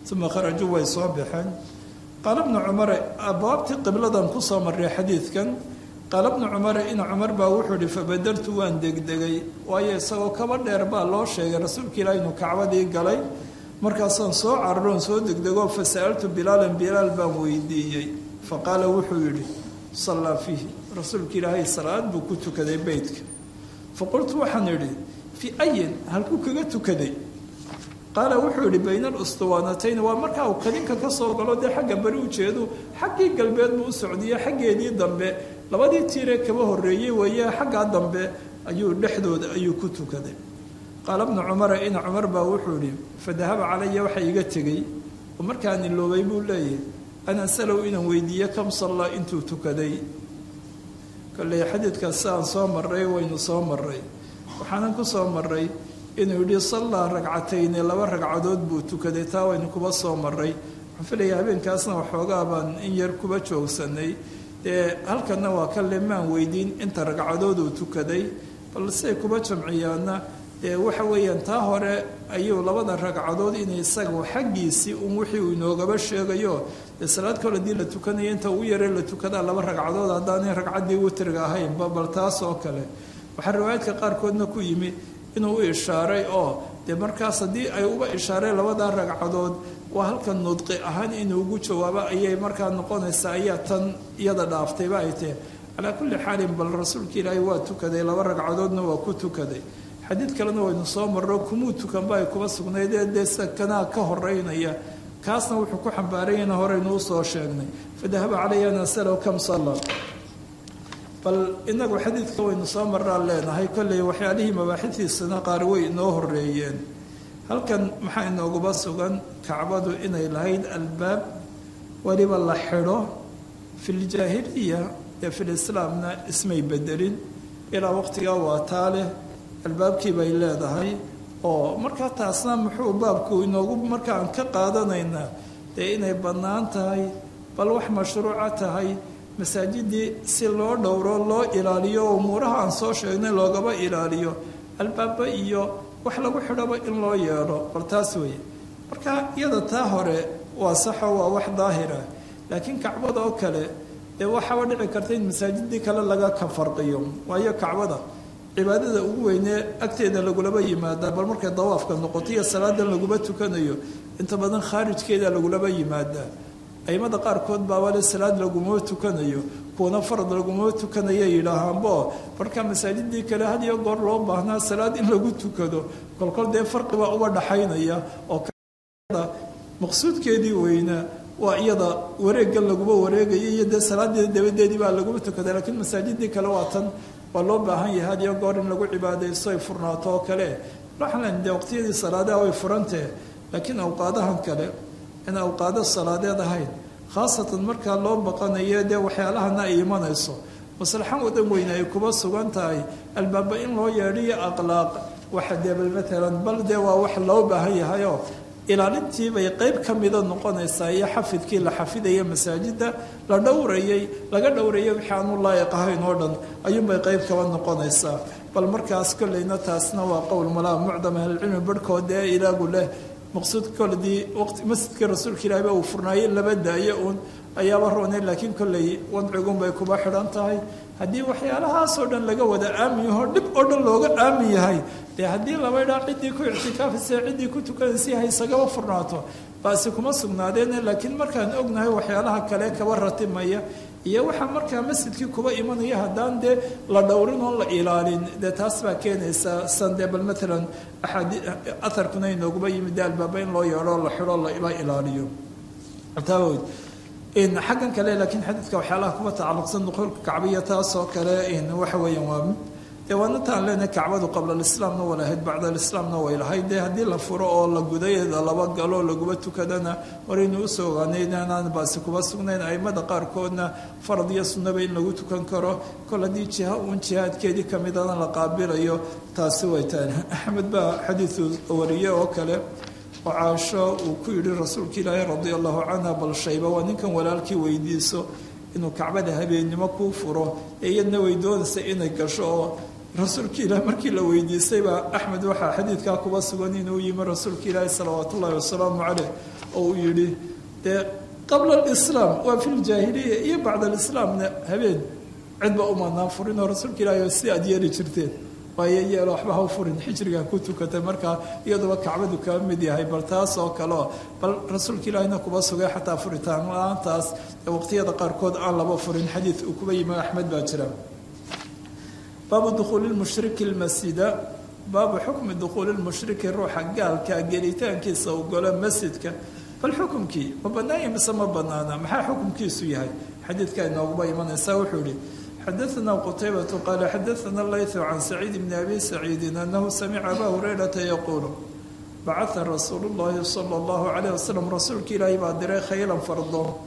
uma kharajuu way soo baxeen qaala bnu cumare abwaabtii qibladan kusoo marray xadiidkan qaala bnu cumare ina cumar baa wuxuu ihi fabadartu waan degdegay waayo isagoo kaba dheer baa loo sheegay rasuulka ilaah inuu kacbadii galay markaasaan soo cararoon soo degdego fa sa'altu bilaalan bilaal baan weydiiyey fa qaala wuxuu yidhi sallaa fiihi rasuulka ilaahay salaad buu ku tukaday beytka fa qultu waxaan idhi fii ayin halkuu kaga tukaday qaala wuxuu yihi bayna alustuwaanatayn waa markaa uu kadinka ka soo galo dee xagga bari ujeedu xaggii galbeed buu u socdiye xaggeedii dambe labadii tiiree kaba horreeyey weeye xaggaa dambe ayuu dhexdooda ayuu ku tukaday qaala bnu cumara ina cumar baa wuxuu yihi fadahaba calaya waxa iga tegey oo markaan iloobay buu leeyahay an asalow inaan weydiiye kam sallaa intuu tukaday kolley xadiidkaas siaan soo marray waynu soo marray waxaanan ku soo marray inuu yidhi sallaa ragcatayni laba ragcadood buu tukaday taa waynu kuba soo maray waxaan filaya habeenkaasna waxoogaa baan in yar kuba joogsanay dee halkanna waa ka lemaan weydiin inta ragcadood uu tukaday bal siay kuba jamciyaana dee waxa weeyaan taa hore ayuu labada ragcadood in isagu xaggiisii un wixii uu inoogaba sheegayo dee salaad kale hadii la tukanaya inta ugu yaree la tukadaa laba ragcadood haddaanay ragcaddii witriga ahaynba bal taas oo kale waxaa riwaayaadka qaarkoodna ku yimi inuu u ishaaray oo dee markaas haddii ay uba ishaareen labadaa ragcadood waa halkan nudqi ahaan inuu ugu jawaabo ayay markaa noqonaysaa ayaa tan iyada dhaaftayba ay tahe calaa kulli xaalin bal rasuulka ilaahay waa tukaday laba ragcadoodna waa ku tukaday xadiid kalena waynu soo marro kumuu tukanba ay kuba sugnaydee dee sida kanaa ka horeynaya kaasna wuxuu ku xambaarayana horeynu usoo sheegnay fadahaba calaya nasalow kam salla bal inagu xadiidka waynu soo marraan leenahay kolley waxyaalihii mabaaxidtiisana qaar way inoo horeeyeen halkan maxaa inooguba sugan kacbadu inay lahayd albaab weliba la xidho filjaahiliya ee filislaamna ismay bedelin ilaa waqtigaa waa taa leh albaabkii bay leedahay oo markaa taasna muxuu baabku inoogu markaan ka qaadanaynaa dee inay bannaan tahay bal wax mashruuca tahay masaajidii si loo dhowro loo ilaaliyo umuuraha aan soo sheegnay loogaba ilaaliyo albaaba iyo wax lagu xidhaba in loo yeedho bal taas weeye marka iyada taa hore waa saxo waa wax daahira laakiin kacbada oo kale dee waxaaba dhici karta in masaajidii kale laga ka farqiyo waayo kacbada cibaadada ugu weynee agteeda lagulaba yimaadaa bal markay dawaafka noqoto iyo salaadan laguma tukanayo inta badan khaarijkeeda lagulaba yimaadaa aimada qaarkood baabale salaad laguma tukanayo kuwana farad laguma tukanaya yidhaahaanbo marka masaajidii kale had iyo goor loo baahnaa salaad in lagu tukado kolkol dee farqibaa uba dhaxaynaya oo maqsuudkeedii weynaa waa iyada wareeggan laguma wareegaya iyo dee salaadeeda dabadeedii baa laguma tukada laakiin masaajidii kale waa tan waa loo baahan yahay had iyo goor in lagu cibaadaysto ay furnaato oo kale waxaan dee waqtiyadii salaadaha way furantahe laakiin awqaadahan kale in awqaado salaadeed ahayn khaasatan markaa loo baqanayo dee waxyaalahana ay imanayso maslaxan wadan weyne ay kuba sugan tahay albaaba in loo yeedhiyo aqlaaq waxa dee bal maalan bal dee waa wax loo baahan yahayoo ilaalintii bay qayb ka mida noqonaysaa iyo xafidkii la xafidaya masaajida la dhowrayay laga dhowrayay wixii aanu laayiq ahayn oo dhan ayuunbay qayb kaba noqonaysaa bal markaas kolleyna taasna waa qowl malaa mucdam ahlicilmi barhkood dee ilaagu leh maqsuud koledii waqti masjidkii rasuulka ilaahiba uu furnaayey laba daayo uun ayaaba roonay laakiin kolley wadcigun bay kuba xidhan tahay haddii waxyaalahaasoo dhan laga wada aamin yaho dhib oo dhan looga aamin yahay dee haddii laba idhaa ciddii ku ictikaafaysa ciddii ku tukanaysay haysagaba furnaato baasi kuma sugnaadeene laakiin markaan ognahay waxyaalaha kale kaba ratimaya iyo waxaa markaa masjidkii kuba imanaya haddaan dee la dhowrin oon la ilaalin dee taas baa keenaysaa san dee bal maalan axaadi aharkuna inooguba yimid dee albaaba in loo yeedho la xidho la ilaaliyo taawod xaggan kale laakiin xadiidka waxyaalaha kuba tacalluqsan duquulka kacbiya taasoo kale waxa weeyaan waa dee waanataan leenahay kacbadu qabla alislaamna waa lahayd bacda alislaamna way lahayd dee haddii la furo oo la gudayeeda laba galo laguba tukadana waraynu usoo ogaanay inaan baasi kuba sugnayn aimada qaarkoodna farad iyo sunnaba in lagu tukan karo kol haddii jiha uun jihaadkeedii kamidana la qaabilayo taasi way tahay axmed baa xadiidu wariye oo kale oo caasho uu ku yidhi rasuulka ilaahi radia allahu canha bal shayba waa ninkan walaalkii weydiiso inuu kacbada habeennimo kuu furo ee iyadna way doonaysa inay gasho oo rasuulka ilaah markii la weydiistay baa axmed waxaa xadiidkaa kuba sugan inuu yimi rasuulka ilaahi salawaat ullaahi wasalaamu caleyh oo uu yidhi dee qabla alislaam waa fi ljaahiliya iyo bacda alislaamna habeen cidba umanaan furin oo rasuulka ilaahi si aad yeeli jirteen waayo yeelo waxba ha u furin xijrigaa ku tukatay markaa iyaduba kacbadu kaa mid yahay bal taas oo kaleo bal rasuulka ilaahina kuba sugay xataa furitaan la-aantaas waqtiyada qaarkood aan laba furin xadiid uu kuba yimi axmed baa jira baabu dukhuuli lmushriki lmasjida baabu xukmi dukhuuli lmushriki ruuxa gaalka gelitaankiisa u golo masjidka bal xukumkii ma banaanya mise ma banaana maxaa xukumkiisu yahay xadiidka inooguba imanaysaa wuxuu yihi xadaثna qtaybة qal xadaثna layث can saciid bn abi saciidi anahu samica aba hurayrata yaquulu bacaa rasuulu اllahi salى اllahu عalيه waslm rasuulka ilaahi baa diray khaylan fardo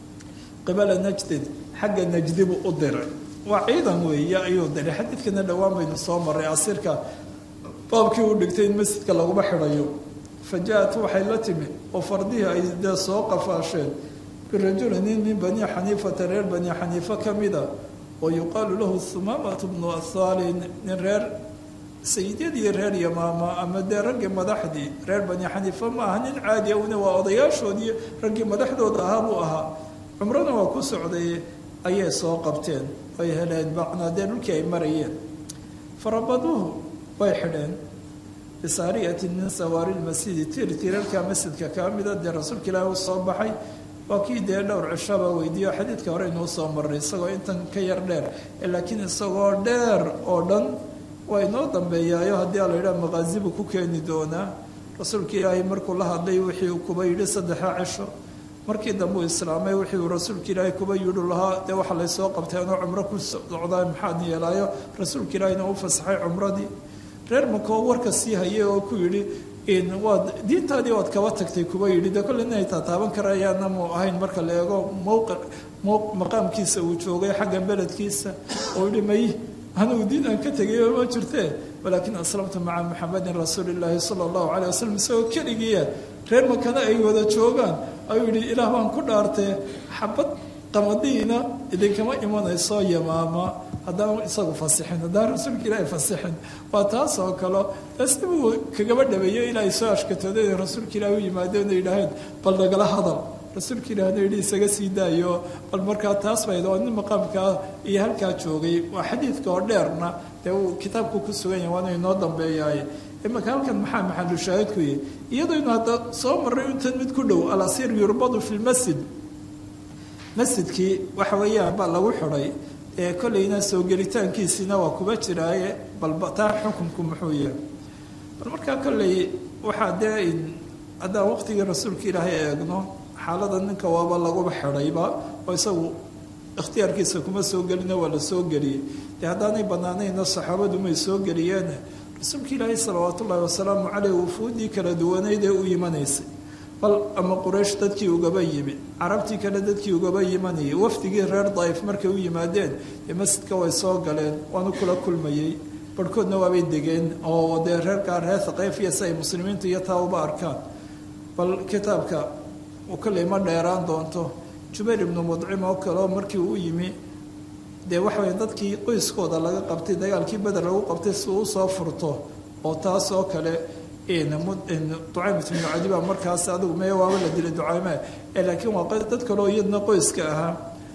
qibala najdin xagga najdi buu u diray waa ciidan weeye ayuu diray xadiidkana dhowaan baynu soo maray asiirka baabkii uu dhigtay in masjidka laguma xidhayo faja-at waxay la timi oo fardihii ay dee soo qafaasheen birajuli nin min bani xaniifata reer bani xaniifa ka mida oo yuqaalu lahu humaamatu bnu athaalin nin reer sayidyadii reer yamaama ama dee raggii madaxdii reer bani xaniifa ma aha nin caadi una waa odayaashoodii raggii madaxdooda ahaa buu ahaa cumrona waa ku socday ayay soo qabteen ay heleen bacnaa dee dhulkii ay marayeen farabaduuhu way xidheen bisaariyatin min sawaari lmasjidi tir tirarka masjidka kaa mida dee rasuulka ilaahi u soo baxay waa kii dee dhowr cishaba weydiiyo xadiidka hore inuu soo maray isagoo intan ka yar dheer laakiin isagoo dheer oo dhan waa inoo dambeeyaayo haddii a la yidhaha maqaasibu ku keeni doonaa rasuulka ilaahay markuu la hadlay wixii uu kuba yidhi saddexa cisho markii dambe uu islaamay wixii uu rasuulka ilaahay kuba yidhi lahaa dee waxa laysoo qabtay anoo cumro ku socdaa maxaad yeelaayo rasuulka ilaahayna u fasaxay cumradii reer makoo warka sii hayay oo ku yidhi waad diintaadii waad kaba tagtay kuba yidhi de kolle inay taataaban karayaana mu ahayn marka la eego mowqic maqaamkiisa uu joogay xagga beledkiisa oo yihi may anugu diin aan ka tegay ma jirtee walaakin aslamtu maca muxamedin rasuuli illaahi sala allahu caleyh wasalam isagoo keligiia reer makana ay wada joogaan ayuu yihi ilaah baan ku dhaartee xabad qamadiina idinkama imanayso yamaama haddaan isagu fasixin haddaan rasuulka ilaahi fasixin waa taas oo kale asibuu kagaba dhabeeyo ilaahay soo ashkatooday inay rasuulka ilaahi u yimaadeen ay yidhaaheen bal nagala hadal rasuulka ilaahna yidhi isaga sii daayo bal markaa taas bayd oo nin maqaamkaa iyo halkaa joogay waa xadiidka oo dheerna dee uu kitaabku ku sugan yahay waana inoo dambeeyaay imaka halkan maxaa maxalu shaahidku yahy iyadaynu hadda soo marray intan mid ku dhow alasiir yurbadu fi lmasjid masjidkii waxa weeyaan baa lagu xidhay ee kolleyna soo gelitaankiisiina waa kuba jiraaye balba taa xukunku muxuu yahay bal markaa kolley waxaa dee haddaan waqtigii rasuulka ilaahay eegno xaalada ninka waaba laguba xidhayba oo isagu ikhtiyaarkiisa kuma soo gelina waa la soo geliyey dee haddaanay banaanayna saxaabadu may soo geliyeen rasuulka ilaahay salawaat ullaahi wasalaamu caleyh wufuudii kala duwaneyd ee u imanaysay bal ama quraysh dadkii ugaba yimi carabtii kale dadkii ugaba yimanayay wafdigii reer daif markay u yimaadeen dee masjidka way soo galeen waanu kula kulmayey barhkoodna waabay degeen oo dee reerkaa reer thaqayfiya si ay muslimiinta iyo taa uba arkaan bal kitaabka uu kolley ma dheeraan doonto jubayr ibnu mudcim oo kaleo markii uu yimi dee waxa weye dadkii qoyskooda laga qabtay dagaalkii beder lagu qabtay si uu usoo furto oo taas oo kale ducaymat ibnu cadi baa markaas adigu mee waaba la dilay ducayme laakiin waa dad kaleo iyadna qoyska ahaa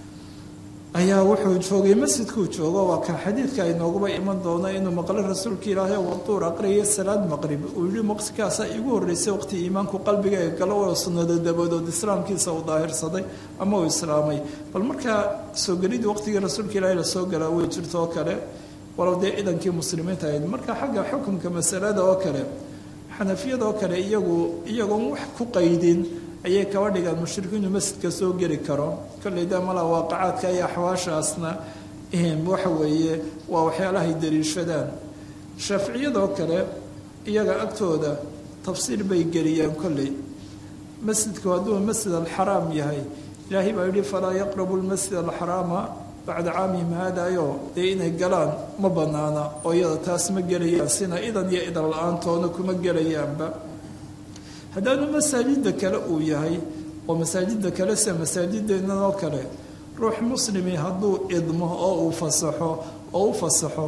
ayaa wuxuu joogay masjidkuu joogo waa ka xadiidka ay nooguba iman doono inuu maqlo rasuulka ilaahay waduur aqriyay salaad maqrib uu yihi waqtikaasaa igu horreysay waqti iimaanku qalbiga ee galo oo sunnado dabadood islaamkiisa uu daahirsaday ama uu islaamay bal markaa soo gelidii waqtigii rasuulka ilaahay lasoo galaa way jirto oo kale walow dee idankii muslimiinta ahayd marka xagga xukunka masalada oo kale xanafiyada oo kale iyagu iyagoon wax ku qaydin ayay kaba dhigaan mushrikiinu masjidka soo geli karo kolley da malaa waaqacaadka iyo axwaashaasna waxa weeye waa waxyaalahay daliishadaan shaaficiyadoo kale iyaga agtooda tafsiir bay geliyaan kolley masjidku hadduu masjid alxaraam yahay ilaahay baa yihi falaa yaqrabu lmasjid alxaraama bacda caamihim haadayo dee inay galaan ma banaana oo iyada taas ma gelayaan sina idan iyo idan la-aantoona kuma gelayaanba haddaanu masaajida kale uu yahay oo masaajida kale sida masaajideennan oo kale ruux muslimi hadduu idmo oo uu fasaxo oo u fasaxo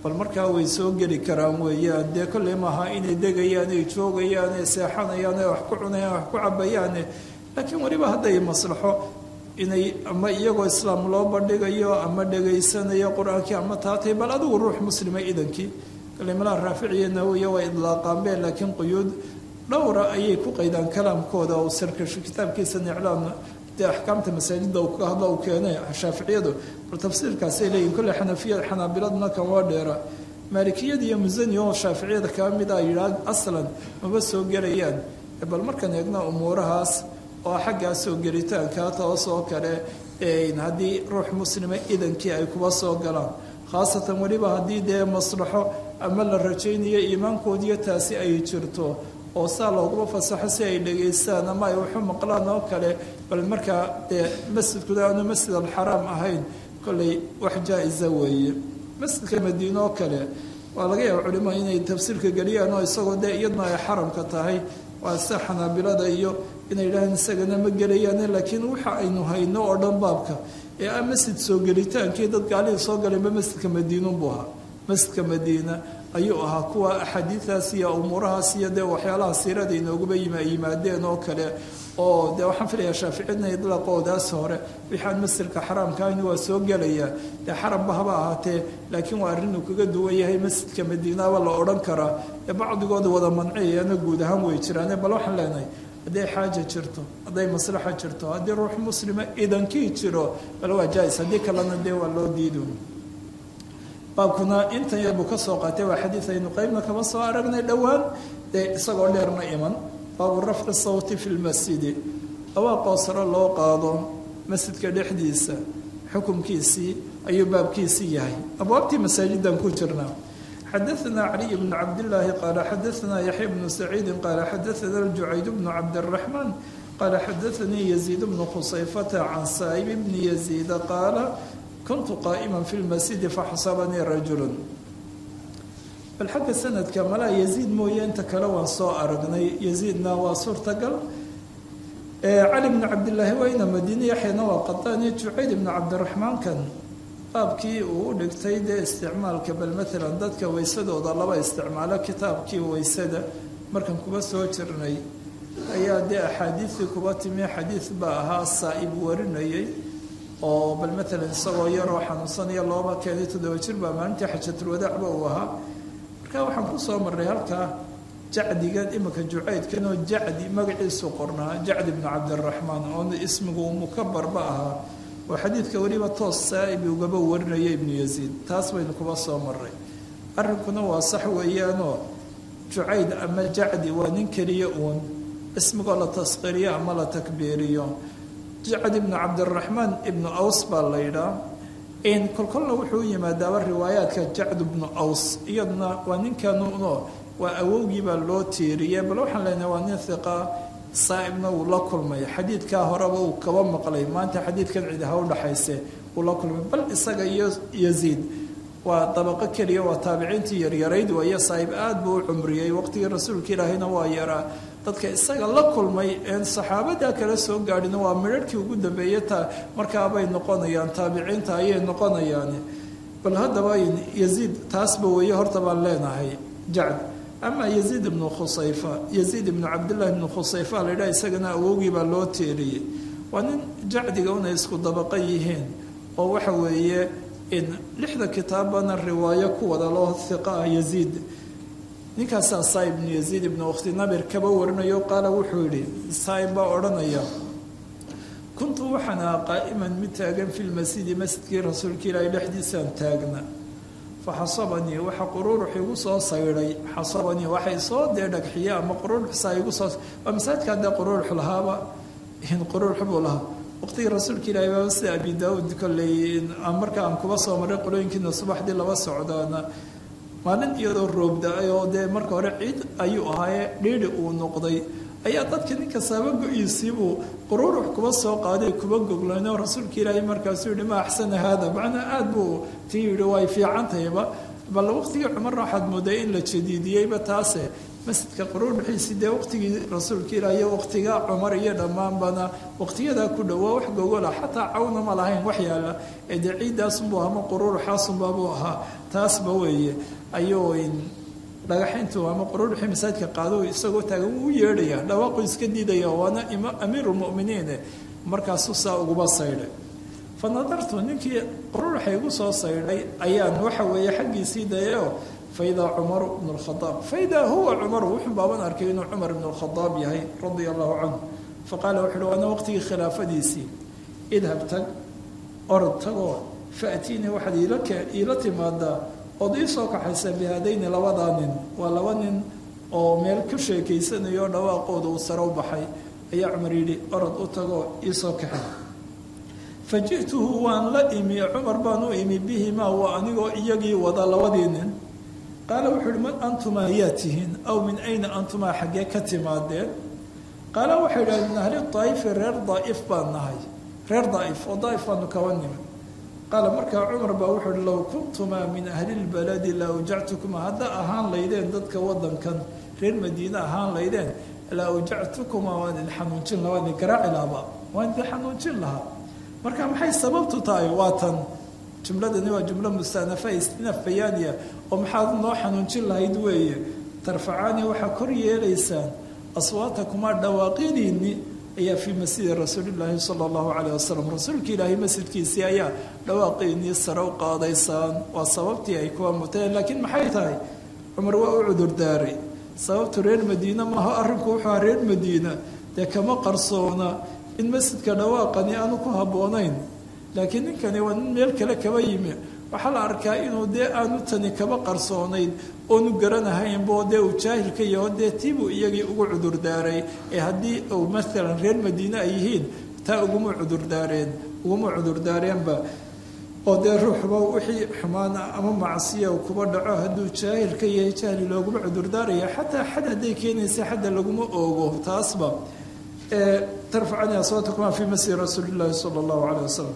bal markaa way soo geli karaan weeyaan dee kolley maaha inay degayaan ay joogayaan ay seexanayaan ay wax ku cunayaan wax ku cabayaane laakiin weliba hadday maslaxo inay ama iyagoo islaam loo bandhigayo ama dhegaysanayo qur-aankii ama taatay bal adigu ruux muslima idankii kalimalaha raaficiya nawiya waa idlaaqaanbe laakiin quyuud dhowra ayay ku qaydaan kalaamkooda oo sarkasho kitaabkiisa niclaan dee axkaamta masaajidda uu ka hadlo uu keenay shaaficiyadu bal tafsiirkaasay leeyihin kolley xanafiyada xanaabiladuna kan waa dheera maalikiyada iyo musani oo shaaficiyada kaa mid a yidhaah aslan maba soo gelayaan bal markaan eegna umuurahaas oo xaggaa soo gelitaankaa toos oo kale haddii ruux muslima idankii ay kuba soo galaan khaasatan weliba haddii dee maslaxo ama la rajaynayo iimaankoodiyo taasi ay jirto oo saa looguma fasaxo si ay dhegaystaan ama ay waxu maqlaan oo kale bal markaa dee masjidkuda aanu masjid alxaraam ahayn kolley wax jaa-isa weeye masjidka madiine oo kale waa laga yaaba culimada inay tafsiirka geliyaan oo isagoo dee iyadna ay xaramka tahay waa sida xanaabilada iyo inay yidhahaan isagana ma gelayaane laakiin waxa aynu hayno oo dhan baabka ee ah masjid soo gelitaankii dad gaalihii soo galayba masjidka madiinunbuu ahaa masjidka madiina ayuu ahaa kuwa axaadiidaas iyo umuurahaas iyo dee waxyaalaha siirada inooguba yimaadeen oo kale oo dee waxaan filayaa shaaficiyadna idlaaqoodaas hore wixii aan masjidka xaraamka ahayn waa soo gelayaa dee xaramba haba ahaatee laakiin waa arrin uu kaga duwan yahay masjidka madiinaaba la odhan karaa ee bacdigooda wada manciyayana guud ahaan way jiraane bal waxaan leenahay hadday xaaja jirto hadday maslaxa jirto haddii ruux muslima idankii jiro bal waa jaa-is haddii kalena dee waa loo diido baabkuna intan yar buu ka soo qaatay waa xadiid aynu qeybna kaba soo aragnay dhowaan dee isagoo dheerna iman baabu rafci sawti fi lmasjidi dhawaaqoo sare loo qaado masjidka dhexdiisa xukumkiisii ayuu baabkiisii yahay abwaabtii masaajidan ku jirnaa xadaثna caliي bn cabdالlahi qaala xadaثna yaxya bnu saciidi qaala xadaثna اljucayd bnu cabdالraxmaan qaala xadaثanii yaziid bnu khusayfata can saa'ib bni yaziida qaala kuntu qaa'ima fi lmasjidi faxasabanii rajulu bal xagga sanadka malaa yaziid mooye inta kale waan soo aragnay yaziidna waa suurtagal cali bnu cabdillaahi wayna madiine yaxyana waa qadaani jucayd ibnu cabdiraxmaankan baabkii uu u dhigtay dee isticmaalka bal maalan dadka weysadooda laba isticmaalo kitaabkii weysada markan kuba soo jirnay ayaa dee axaadiidii kuba timi xadiid baa ahaa saa-ib warinayay oo bal maalan isagoo yaroo xanuunsanaya looba keenay toddoba jir baa maalintii xajatulwadaacba uu ahaa marka waxaan kusoo marray halkaa jacdigan iminka jucaydkan oo jacdi magaciisu qornaa jacdi bnu cabdiraxmaan oo ismigu mukabarba ahaa oo xadiidka weliba toos saa-ibi ugaba warinaya ibnu yaziid taas baynu kuba soo maray arrinkuna waa sax weeyaanoo jucayd ama jacdi waa nin keliya uun ismigoo la tasqiriyo ama la takbiiriyo jacd ibnu cabdiraxmaan ibnu aws baa la yidhaa kolkolna wuxuu yimaadaaba riwaayaadka jacd ibnu aws iyaduna waa ninkanuno waa awowgii baa loo tiiriyey bal waxaan leenahay waa nin hiqa saa-ibna wuu la kulmay xadiidkaa horeba uu kaba maqlay maanta xadiidkan cid ha u dhaxayse wuu la kulmay bal isaga iyo yaziid waa dabaqo keliya waa taabiciintii yaryarayd waayo saa-ib aada buu u cumriyey waqtigii rasuulka ilaahayna waa yaraa dadka isaga la kulmay een saxaabada kala soo gaadhin waa midharhkii ugu dambeeyey ta markaabay noqonayaan taabiciinta ayay noqonayaan bal haddaba yaziid taasba weeye horta baan leenahay jacd ama yaziid ibnu khusayfa yaziid ibnu cabdillahi ibnu khusayfa la yidhaha isagana awowgii baa loo teeriyey waa nin jacdiga unay isku dabaqa yihiin oo waxa weeye in lixda kitaabana riwaayo ku wada loo hiqa ah yaziid ninkaasaa saaib ibnu yaziid ibnu ukhti nabir kaba warinayo qaala wuxuu yidhi saaib baa odhanaya kuntu waxaan ahaa qaa'iman mid taagan fi lmasjidi masjidkii rasuulka ilaahay dhexdiisaan taagna fa xasabanii waxa quruurux igu soo saydhay xasabanii waxay soo dee dhagxiye ama quruuruxsaa igu soo waa masaajidka haddee quruurux lahaaba quruurux buu lahaa waqtigii rasuulka ilaahay baaba sida abi daauud kolley marka aan kuba soo maray qolooyinkiina subaxdii laba socdaana maalin iyadoo roobda-ay oo dee marka hore ciid ayuu ahaaye dhiidhi uu noqday ayaa dadka ninka saaba go-iisiibuu quruurux kuba soo qaaday kuba goglanoo rasuulka ilaahay markaasuu yihi ma axsana haada macnaa aada buu tii yihi way fiican tahayba bal waqtigii cumarna waxaad mooday in la jadiidiyeyba taase masjidka quruurbixiisi dee waqtigii rasuulka ilaah iyo waqtiga cumar iyo dhammaanbana waqtiyadaa ku dhowaa wax gogola xataa cawna ma lahayn wax yaala ee dee ciiddaasunbuu ama quruuruxaasunbaabuu ahaa taasba weeye ayuu dhagaxayntu ama quruurixii masaajidka qaado isagoo taagan wuu u yeedhaya dhawaaqu iska diidaya waana amiirulmuminiine markaasuu saa uguba saydhay fa nadartu ninkii quruurixa igu soo saydhay ayaan waxa weeye xaggiisii dayaoo faidaa cumaru bnu lkhadaab faidaa huwa cumaru wuxuu baaban arkay inuu cumar ibnu lkhadaab yahay radia allahu canhu faqaala wuxu uhi waana waqtigii khilaafadiisii idhab tag orod tagoo faatiinii waxaad iila timaadaa ood ii soo kaxaysa bihaadayni labadaa nin waa laba nin oo meel ku sheekaysanayo dhawaaqooda uu sare u baxay ayaa cumar yidhi orod u tagoo ii soo kaxay fa ji'tuhu waan la imi cumar baan u imi bihimaa waa anigoo iyagii wada labadii nin qaala wuxuu uhi man antumaa yaa tihiin aw min ayna antumaa xaggee ka timaadeen qaala waxay idhahdeen min ahli daa'ifi reer daa'if baan nahay reer daa'if oo daa'if baanu kaba nimi qaala markaa cumar baa wuxuu uhi low kuntumaa min ahli lbaladi la awjactukuma hadda ahaan laydeen dadka wadankan reer madiine ahaan laydeen la awjactukuma waan idin xanuunjin lahaa waan idin garaaci lahaaba waan idin xanuunjin lahaa marka maxay sababtu tahay waa tan jumladani waa jumlo mustanafa istinaf bayaaniya oo maxaad noo xanuunjin lahayd weeye tarfacaani waxaa kor yeelaysaan aswaatakumaa dhawaaqyadiinni ayaa fii masjidi rasuulilaahi sala allahu caleyh wasalam rasuulka ilaahay masjidkiisii ayaa dhawaaqiinii sare u qaadaysaan waa sababtii ay kuwa muteen laakiin maxay tahay cumar waa u cudurdaaray sababtu reer madiine maaha arrinku wuxuu aha reer madiina dee kama qarsoona in masjidka dhawaaqani aanu ku habboonayn laakiin ninkani waa nin meel kale kaba yimi waxaa la arkaa inuu dee aanu tani kaba qarsoonayn oonu garanahaynbo dee uu jaahilka yaho dee tiibuu iyagii ugu cudurdaaray ee haddii uu maalan reer madiine ay yihiin taa uguma cudurdaareen uguma cudurdaareenba oo dee ruuxba wixii xumaana ama macsiya kuba dhaco hadduu jaahilka yahay jahli looguma cudurdaaraya xataa xad hadday keenaysa xadda laguma oogo taasba tarfacani aswaatakumaa fii masjidi rasuuli llaahi sala allahu caleyh wasalam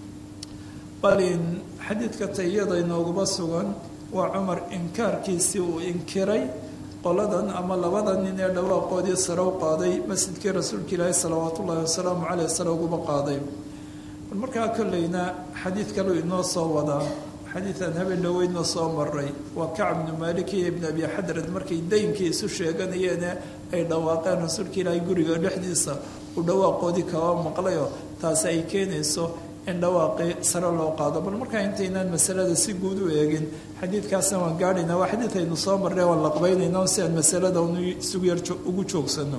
balin xadiidka tayada inooguma sugan waa cumar inkaarkiisii uu inkiray qoladan ama labada nin ee dhawaaqoodii sare u qaaday masjidkii rasuulka ilaahi salawaat ullaahi wasalaamu caleyh sare uguma qaaday bal markaa kolleyna xadiid kaleu inoo soo wadaa xadiidan habeen dhaweydna soo maray waa kacb bnu maalik iyo ibn abi xadrad markay daynkii isu sheeganayeene ay dhawaaqeen rasuulka ilaahay guriga dhexdiisa uu dhawaaqoodii kaba maqlayo taasi ay keenayso in dhawaaqii sare loo qaado bal markaa intaynaan masalada si guud u eegin xadiidkaasna waan gaadhaynaa waa xadiid aynu soo marray waan laqbaynayna si aan masalada isugu yar ugu joogsano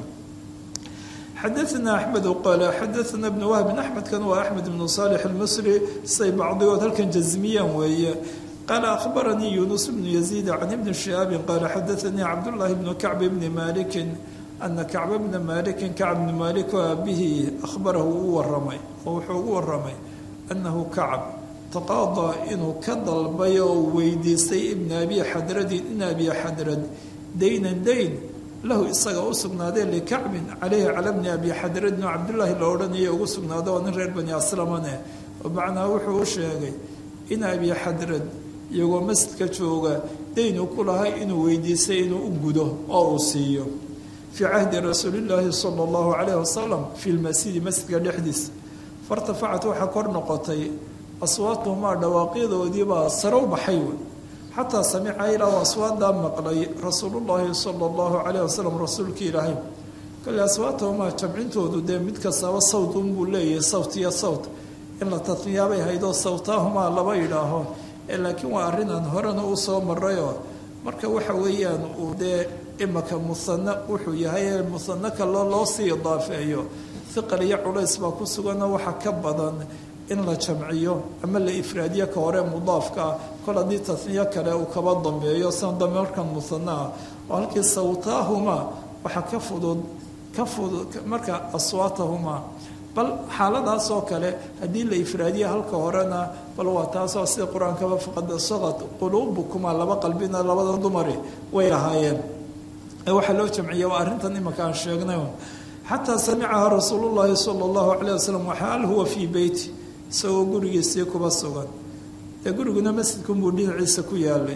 xadaثna axmed qaala xadaثna bn wahbin axmedkan waa axmed bnu صaalix اlmisri say bacdigood halkan jazmiyaan weeye qaala akhbaranii yunus bnu yaziid can ibni shihaabin qaala xadaثanii cabdullaahi bnu kacb bni malikin ana kacba bna malikin kacb bni malik oo aabbihi ahbarahu u waramay oo wuxuu ugu waramay annahu kacb taqaadaa inuu ka dalbay oo weydiistay ibna abi xadradin in abi xadrad daynan dayn lahu isaga u sugnaadee likacbin caleyhi cala bni abi xadradin oo cabdullaahi la odhanaya ugu sugnaado oo nin reer bani aslamane macnaa wuxuu u sheegay in abi xadrad iyagoo masjidka jooga dayn uu ku lahay inuu weydiistay inuu u gudo oo uu siiyo fii cahdi rasuulillaahi sala allahu calayhi wasalam fi lmasjidi masjidka dhexdiisa fartafacat waxaa kor noqotay aswaatuhumaa dhawaaqyadoodiibaa sare u baxay wey xataa samica ilaa aswaadaa maqlay rasuulullaahi sala allahu calayh wasalam rasuulka ilaahay kale aswaatahumaa jamcintoodu dee mid kastaba sawt unbuu leeyahay sawt iyo sawt in la tatniyaabay haydoo sawtaahumaa laba yidhaaho laakiin waa arrinaan horena u soo marayoo marka waxa weeyaan uu dee imaka musano wuxuu yahay ee musano kaloo loo sii idaafeeyo hiqal iyo culays baa ku suganoo waxa ka badan in la jamciyo ama la ifraadiyo ka hore mudaafka ah kol haddii tasniyo kale uu kaba dambeeyo san dambe markan musano ah oo halkii sawtaahumaa waxa ka fudud ka fudud marka aswaatahumaa bal xaaladaas oo kale haddii la ifraadiyo halka horena bal waa taasoo sida qur-aankaba faqad saqad quluubukuma laba qalbina labada dumari way lahaayeen waxaa loo jamciya waa arrintan imaka aan sheegnay xataa samicaha rasuulu llaahi sala allahu calayh wasalam waxaal huwa fii beyti isagoo gurigiisii kuba sugan dee guriguna masjidkunbuu dhinaciisa ku yaalay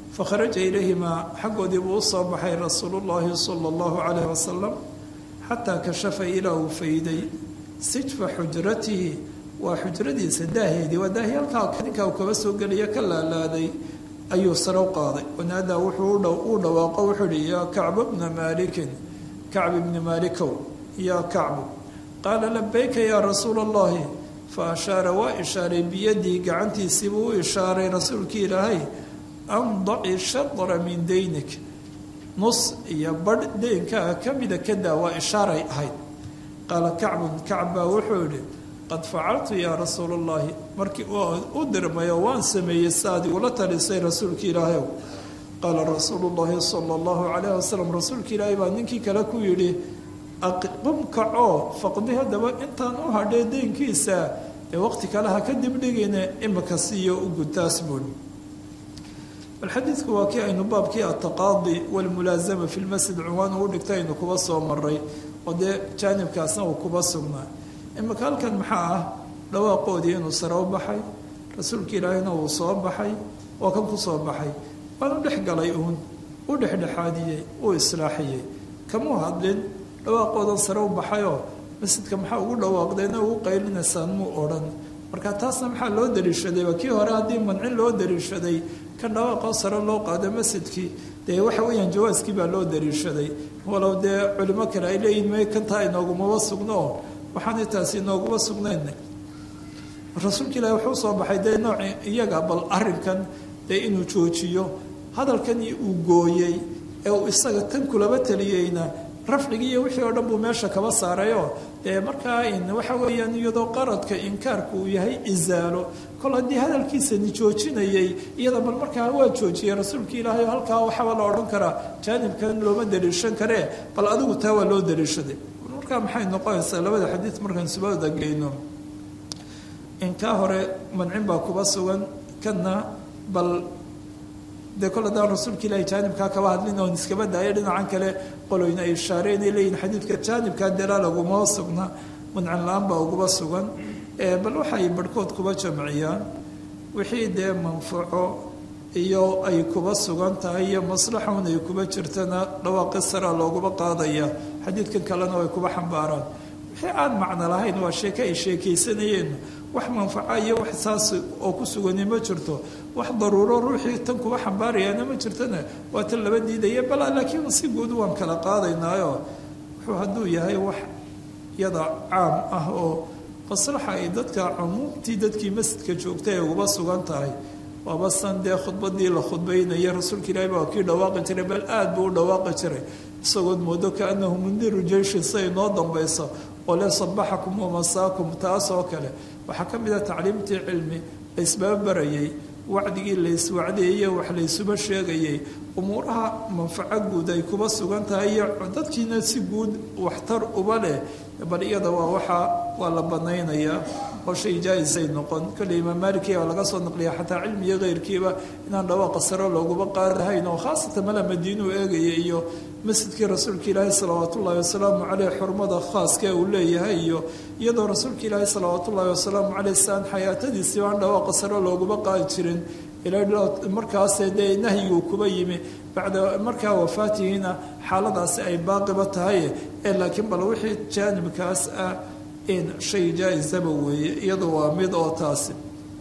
fakharaja ilayhimaa xaggoodii buu u soo baxay rasuulu llaahi sala allahu calayh wasalam xataa kashafa ilaa uu fayday sijfa xujratihi waa xujradiisa daaheedii waa daahi halkaa ninkaa uu kaba soo gelaya ka laalaaday ayuu sare u qaaday wanaadaa wuxuu u dhawaaqo wuxuu ihi yaa kacbu bna maalikin kacb ibni maalikow yaa kacbu qaala labayka yaa rasuula allahi fa ashaara waa ishaaray biyadii gacantiisii buu u ishaaray rasuulkii ilaahay andaci shadra min daynik nus iyo badh deynkaa ka mida kadaa waa ishaaray ahayd qaala kacbun kacb baa wuxuu idhi qad facaltu yaa rasuula allahi markii u dirmayo waan sameeyey saad igula talisay rasuulka ilaahayow qaala rasuulu llahi sala allahu calayh wasalam rasuulka ilaahay baa ninkii kale ku yidhi qum kacoo faqdi haddaba intaan u hadhee deynkiisa ee waqti kale ha ka dibdhigine imika siiyo u gudtaas buuri bal xadiidku waa kii aynu baabkii ataqaadi walmulaasama fi lmasjid cunwaan uu dhigta aynu kuba soo maray oo dee jaanibkaasna uu kuba sugnaa imika halkan maxaa ah dhawaaqoodii inuu sare u baxay rasuulka ilaahayna uu soo baxay oo kan ku soo baxay waan u dhex galay uun u dhexdhexaadiyey uu islaaxiyey kamuu hadlin dhawaaqoodan sare u baxayoo masjidka maxaa ugu dhawaaqdeena ugu qaylinaysaan muu odhan marka taasna maxaa loo daliishaday waa kii hore haddii mancin loo daliishaday kan dhawaaqoo sare loo qaado masjidkii dee waxa weeyaan jawaaskii baa loo daliishaday walow dee culimo kale ay leeyihin may kantaa inoogumaba sugno waxaanay taasi inooguma sugnayn rasuulka ilaahi wuxuu soo baxay dee nooci iyaga bal arrinkan dee inuu joojiyo hadalkanii uu gooyey ee uu isaga tan kulaba taliyeyna rafcigii iyo wixii oo dhan buu meesha kaba saarayoo dee markaa waxa weeyaan iyadoo qaradka inkaarku uu yahay isaalo kol haddii hadalkiisani joojinayay iyada bal markaa waa joojiyey rasuulka ilaahay oo halkaa waxaba la odhan karaa jaanibkan looma daliishan karee bal adigu taa waa loo daliishaday markaa maxay noqonaysaa labada xadiid markaan subada geyno in kaa hore mancin baa kuba sugan kana bal dee kol haddaan rasuulka ilaahi jaanibkaa kaba hadlin oon iskaba daayo dhinacan kale qoloyna ay ishaareen ay leeyihin xadiidka jaanibkaa delaa laguma sugna mancin la-aan baa uguba sugan bal waxay barhkood kuba jamciyaan wixii dee manfaco iyo ay kuba sugan tahay iyo maslaxaun ay kuba jirtana dhawaaqi saraa looguma qaadaya xadiidkan kalena way kuba xambaaraan wixii aan macno lahayn waa sheeke ay sheekaysanayeen wax manfaco iyo wax saas oo ku sugani ma jirto wax daruuro ruuxii tan kuba xambaarayaana ma jirtona waa tan laba diidaya bal laakiin si guud waan kala qaadaynaayo wuxuu hadduu yahay wax yada caam ah oo maslaxa ay dadka cumuumtii dadkii masjidka joogtay ay uguba sugan tahay waaba san dee khudbadii la khudbaynaya rasuulka ilaahi baa kii dhawaaqi jiray bal aad buu u dhawaaqi jiray isagood moodo kaanahu mundiru jeyshin siay noo dambayso oo le sabaxakum wamasaakum taas oo kale waxaa ka mid ah tacliimtii cilmi la isbababarayay wacdigii la iswacdeeye wax laysuba sheegayay umuuraha manfaco guud ay kuba sugan tahay iyo dadkiina si guud waxtar uba leh bal iyada waa waxaa waa la banaynayaa oo shay jaa-isay noqon kolley imaam maaliki waa laga soo naqliya xataa cilmiga keyrkiiba inaan dhawaaqa saro looguba qaadahayn oo khaasatan mala madiinuu eegaya iyo masjidkii rasuulka ilaahi salawaat ullaahi wasalaamu caleyh xurmada khaaskee uu leeyahay iyo iyadoo rasuulka ilaahi salawaat ullaahi wasalaamu caleyh saan xayaatadiisii aan dhawaaqa saro looguba qaadi jirin markaase dee nahyiguu kuba yimi bacda markaa wafaatihiina xaaladaasi ay baaqiba tahay ee laakiin bal wixii jaanibkaas ah in shay jaa-isaba weeye iyadu waa mid oo taasi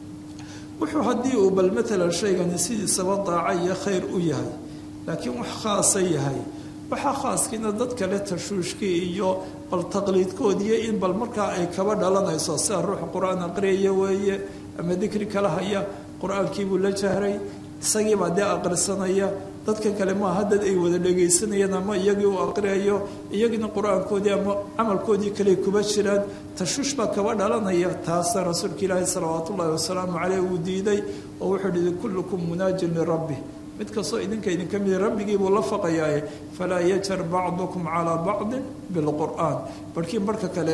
wuxuu haddii uu bal matalan shaygani sidiisaba daaca iyo khayr u yahay laakiin wax khaasa yahay waxaa khaaskiina dad kale tashuushkii iyo bal taqliidkoodiiyo in bal markaa ay kaba dhalanayso sida ruux qur-aan aqriyaya weeye ama dikri kala haya qur-aankiibuu la jahray isagiibaa dee aqrisanaya dadka kale maaha dad ay wada dhegaysanayaan ama iyagii uu aqriyayo iyagiina qur-aankoodii ama camalkoodii kale kuba jiraan tashuush baa kaba dhalanaya taasa rasuulka ilaahi salawaat ullaahi wasalaamu caleyh uu diiday oo wuxuu yihi kullukum munaajin lirabbi mid kastoo idinka idinka mid rabbigiibuu la faqayaaye falaa yajar bacdukum calaa bacdin bilqur'aan barhkii barhka kale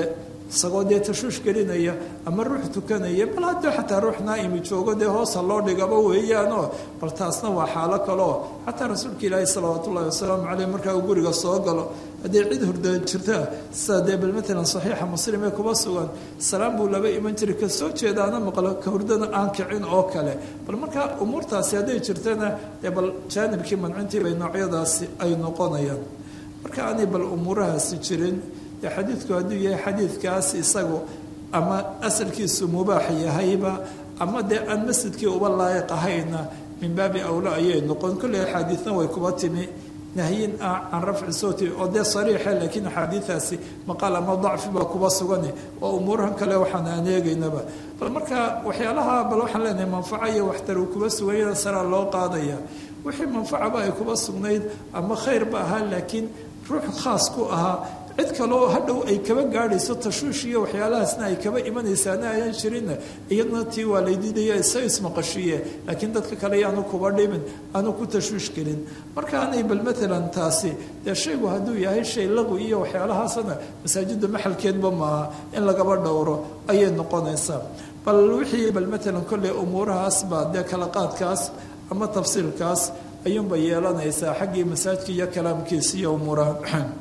isagoo dee tashuush gelinaya ama ruux tukanaya bal haddii xataa ruux naa'imi joogo dee hoosa loo dhigaba weeyaanoo bal taasna waa xaalo kaleo xataa rasuulka ilaahi salawaat ullahi wasalaamu caleyh markaa uu guriga soo galo haddii cid hurda jirta sida dee bal matalan saxiixa muslim ee kuba sugan salaam buu laba iman jiray ka soo jeedaana maqlo ka hurdana aan kicin oo kale bal markaa umuurtaasi hadday jirtana dee bal jaanibkii mancintii bay noocyadaasi ay noqonayaan marka aanay bal umuurahaasi jirin dee xadiidku hadduu yahay xadiidkaas isagu ama asalkiisu mubaax yahayba ama dee aan masjidkii uba laayiq ahayna min baabi awla ayay noqon kolley axaadiidna way kuba timi nahyin ah can rafci sawti oo dee sariixe laakiin axaadiidaasi maqaal ama dacfi baa kuba sugane waa umuurahan kale waxaan aan eegaynaba bal marka waxyaalaha bal waxaan leenahay manfaco iyo waxtar uu kuba suganyada saraa loo qaadaya wixii manfacaba ay kuba sugnayd ama khayrba ahaa laakiin ruux khaas ku ahaa cid kaleo hadhow ay kaba gaadhayso tashuush iyo waxyaalahaasna ay kaba imanaysaana ayaan jirinna iyadna tii waa laydiidaya isaga ismaqashiiye laakiin dadka kale yaanu kuba dhimin aanu ku tashuush gelin marka aanay bal matalan taasi dee shaygu hadduu yahay shay laqwi iyo waxyaalahaasna masaajidda maxalkeedba maaha in lagaba dhowro ayay noqonaysaa bal wixii bal matalan kolley umuurahaas baa dee kala qaadkaas ama tafsiilkaas ayuunba yeelanaysaa xaggii masaajidka iyo kalaamkiisa iyo umuuraha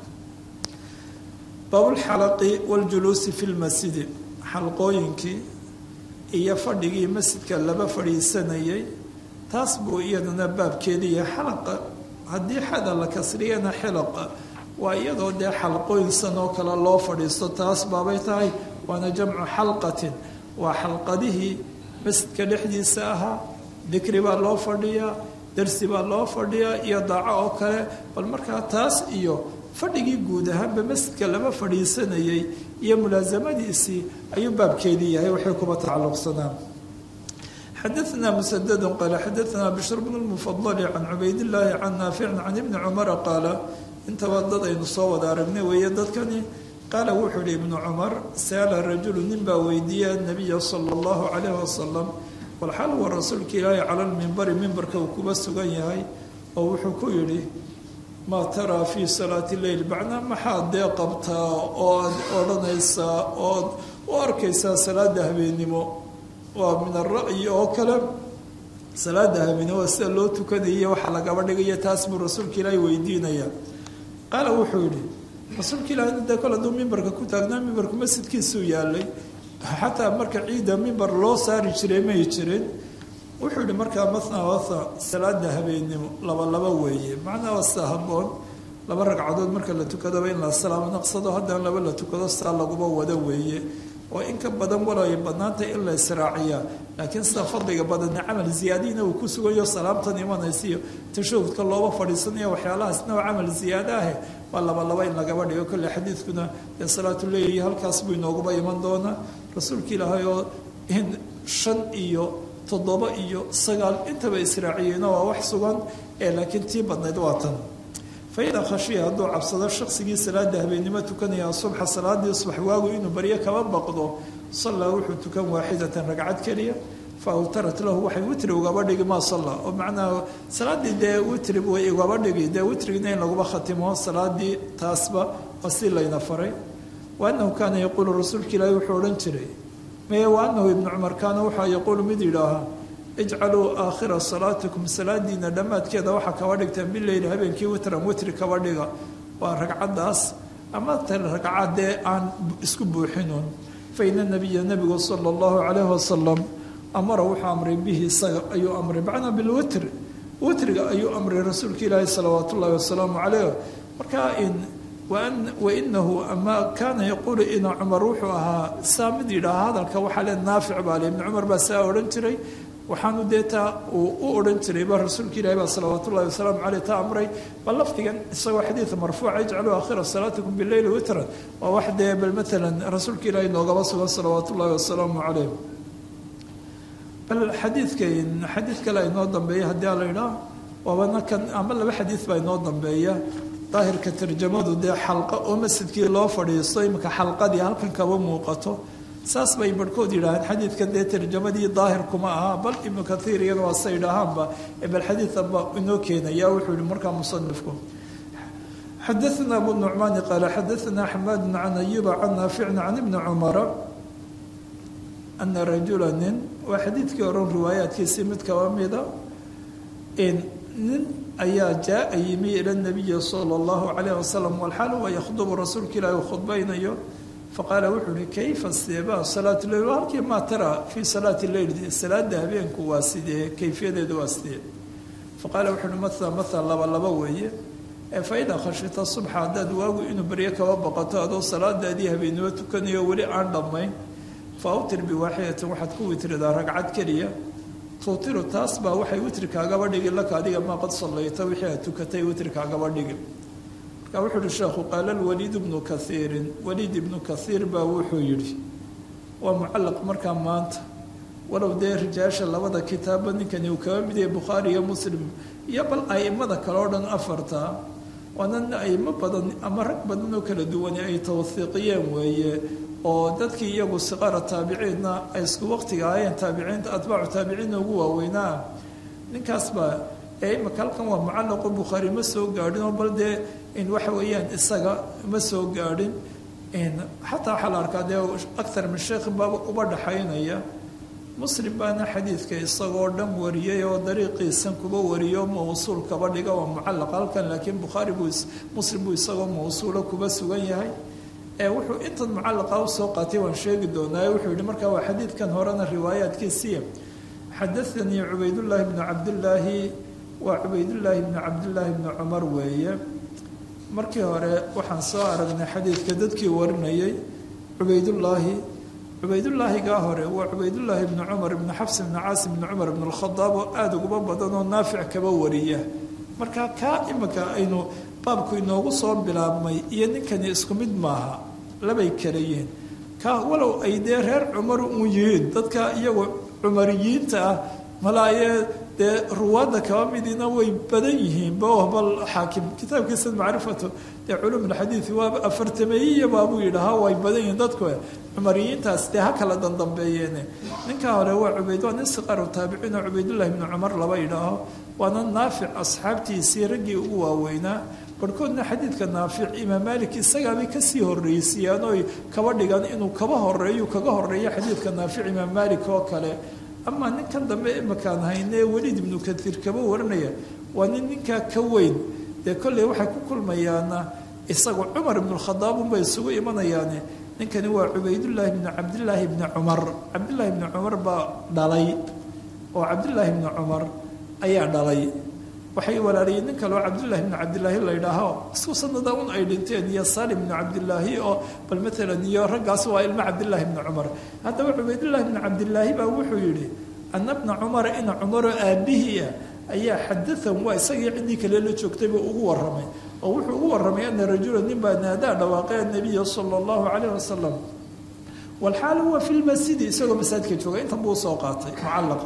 baabulxalaqi waljuluusi fi lmasjidi xalqooyinkii iyo fadhigii masjidka laba fadhiisanayay taas buu iyadana baabkeediiya xalaqa haddii xada la kasriyana xilaqa waa iyadoo dee xalqooyinsan oo kale loo fadhiisto taas baabay tahay waana jamcu xalqatin waa xalqadihii masjidka dhexdiisa ahaa dikri baa loo fadhiyaa darsi baa loo fadhiyaa iyo daaco oo kale bal markaa taas iyo fadhigii guud ahaanba masjidka lama fadhiisanayay iyo mulaasamadiisii ayuu baabkeedii yahay waxay kuba tacalluqsanaan xadaثna msdd qaala xadaثna bshr bn اlmufadl can cubaydاllaahi can naaficin can ibni cumara qaala intaba dad aynu soo wada aragnay weeye dadkani qaala wuxuu yihi ibnu cumar saala rajulu nin baa weydiiya nabiya salى اllahu calayh wasalam walxal wa rasuulka ilaahi cala lmimbari mimbarka uu kuba sugan yahay oo wuxuu ku yidhi maa taraa fii salaati leyl macnaa maxaad dee qabtaa ood odhanaysaa ood u arkaysaa salaada habeennimo waa min ara'yi oo kale salaada habeennimo sida loo tukanaya waxa lagaba dhigaya taas buu rasuulka ilaahi weydiinaya qaala wuxuu yihi rasuulka ilaahi dee kol hadduu mimbarka ku taagnaa mimbarku masjidkiisuu yaalay xataa marka ciidda mimbar loo saari jiray may jirin wuxuu yihi markaa matna watha salaada habeennimo laba laba weeye macnaa waa sida habboon laba ragcadood marka la tukadaba in la salaamo naqsado haddana laba la tukado saa laguba wada weeye oo in ka badan walay badnaantay in la israaciyaa laakiin sida fadliga badana camal ziyaadiina uu ku sugayo salaamtan imanaysiiyo tashahudka looba fadhiisanaya waxyaalahaasna waa camal ziyaado ahe waa laba laba in lagaba dhigo kolle xadiidkuna dee salaatuleyl halkaas buu inooguba iman doonaa rasuulka ilaahay oo in shan iyo toddoba iyo sagaal intaba israaciyeyna waa wax sugan ee laakiin tii badnayd waa tan fa idaa khashiya hadduu cabsado shaqsigii salaada habeennimo tukanaya subxa salaadii subax waagu inuu baryo kaba baqdo sallaa wuxuu tukan waaxidatan ragcad keliya fa awtarat lahu waxay witri ugaba dhigi maa salla oo macnaha salaadii dee witri way ugaba dhigi dee witrigina in laguba khatimo salaadii taasba waa si layna faray wa annahu kaana yaquulu rasuulka ilaahi wuxuu odhan jiray meye wa anahu ibnu cumar kaana waxaa yaquulu mid yidhaahaa ijcaluu aakhira salaatikum salaadiina dhammaadkeeda waxaa kaba dhigtaan bileyli habeenkii witran witri kaba dhiga waa ragcaddaas ama ta ragcaddee aan isku buuxinuun fa ina nabiya nabigu sala allahu calayhi wasalam amara wuxuu amray bihi isaga ayuu amray macnaa bilwitri witriga ayuu amray rasuulka ilaahi salawaat ullahi wasalaamu caleyh markaa in wainahu ama kaana yaquulu ina cumar wuxuu ahaa saa mid yidhaaha hadalka waxaa le naafic baa le ibni cumar baa saa odhan jiray waxaanu dee taa uu u odhan jirayba rasuulka ilahi baa salawaat ullahi wasalaamu caleyh taa amray bal lafdigan isagoo xadiida marfuuca ijcaluu aakhira salaatikum bileyli witran waa wax dee bal maalan rasuulka ilaahi noogaba sugan salawaat ullahi wasalaamu caleyh bal xadiidkan xadiid kale inoo dambeeya haddii a la idhaah waabana kan ama laba xadiid baa inoo dambeeya daahirka tarjamadu dee xalqa oo masjidkii loo fadhiisto iminka xalqadii halkan kaba muuqato saas bay barhkood yidhaaheen xadiidkan dee tarjamadii daahir kuma aha bal ibnu kathiir iyana waa sa yidhaahaanba bal xadiidanba inoo keenaya wuxuu yihi markaa musanifku xadaثna abu nucmaani qaala xadaثna xamaadu can ayuba can naaficin can ibni cumara ana rajula nin waa xadiidkii oran riwaayaadkiisii mid kaba mida nin ayaa jaa yimi ila nabiyi sala اllahu calayh wasalam walxaal waa yakhdubu rasuulka ilaahi u khudbaynayo faqaala wuxuu uhi kayfa seeba salaat leyl halkii maa tara fii salaati leyl salaada habeenku waa sidee kayfiyadeedu waa sidee faqaala wuxuu uhi mathala mathal laba laba weeye fa idaa khashita subxa haddaad waagu inuu beryo kaba baqato adoo salaadaadii habeennimo tukanayo weli aan dhammayn fa awtir biwaaxidatin waxaad ku witridaa ragcad keliya tuutiru taas baa waxay witrikaagaba dhigi laka adiga maa qad sallayta wixii aad tukatay witrikaagaba dhigi marka wuxuu uhi sheekhu qaala alwaliid ibnu kaiirin waliid ibnu kaiir baa wuxuu yidhi waa mucallaq markaa maanta walow dee rijaasha labada kitaabba ninkani uu kaba mid yahay bukhaari iyo muslim iyo bal aimada kale oo dhan afarta waana aimo badan ama rag badan oo kala duwani ay tawhiiqiyeen weeye oo dadkii iyagu siqaara taabiciinna ay isku waqtiga ahayeen taabiciinta atbaacu taabiciinna ugu waaweynaa ninkaas baa ee imaka halkan waa mucallaqo bukhaari ma soo gaadhin oo bal dee in waxa weeyaan isaga ma soo gaadhin xataa waxaa la arkaa dee aktar min sheekh baa uba dhaxaynaya muslim baana xadiidka isagoo dhan wariyay oo dariiqiisan kuba wariyo mawsuul kaba dhiga waa mucallaq halkan laakiin bukhaari buu muslim buu isagoo mawsuulo kuba sugan yahay ee wuxuu intan mucallaqa usoo qaatay waan sheegi doonaa wuxuu yihi markaa waa xadiidkan horena riwaayaadkiisiiya xadaanii cubaydullaahi bnu cabdillaahi waa cubaydullaahi bnu cabdillaahi bnu cumar weeye markii hore waxaan soo aragnay xadiidka dadkii warinayay cubaydullaahi cubaydulaahigaa hore waa cubaydullaahi bnu cumar ibnu xabs ibnu caasim ibnu cumar ibnu lkhadaab oo aada uguba badan oo naafic kaba wariya marka kaa imika aynu baabku inoogu soo bilaabmay iyo ninkani isku mid maaha labay kala yihiin ka walow ay dee reer cumar u yihiin dadka iyagu cumariyiinta ah malaayee dee ruwaadda kaba midiina way badan yihiin bal xaakim kitaabkiisa macrifatu dee culum alxadiid waaba afartameeyiya baabuu yidhahaa way badan yihiin dadku cumariyiintaas dee ha kala dandambeeyeen ninkaa hore waa cubayd waa nin siqaru taabiciin oo cubaydullahi bnu cumar laba yidhaaho waana naafic asxaabtiisii raggii ugu waaweynaa barhkoodna xadiidka naafic imaam maalik isagaabay kasii horreysiiyaan oy kaba dhigan inuu kaba horeeyu kaga horeeyo xadiidka naafic imaam maalik oo kale amaa ninkan dambe imakaan haynee weliid ibnu katiir kaba waranaya waa nin ninkaa ka weyn dee kolley waxay ku kulmayaana isagu cumar ibnukhadaab unbay isugu imanayaane ninkani waa cubaydullaahi bnu cabdillaahi bni cumar cabdillaahi bni cumar baa dhalay oo cabdillaahi bni cumar ayaa dhalay waxay walaaliyeen nin kaleo cabdullaahi bni cabdillaahi la ydhaaho isku sanada un ay dhinteen iyo salim bnu cabdillaahi oo bal maalan iyo raggaas waa ilmo cabdillaahi bni cumar haddaba cubaydullaahi bni cabdillaahi baa wuxuu yidhi ana bna cumara ina cumaroo aabbihiia ayaa xadahan waa isagii ciddii kale la joogtayba ugu waramay oo wuxuu ugu waramay ana rajula nin baa naadaa dhawaaqay anabiya sala allahu calayh wasalam walxaal huwa fi lmasjidi isagoo masaajidka jooga intan buu usoo qaatay mucallaqa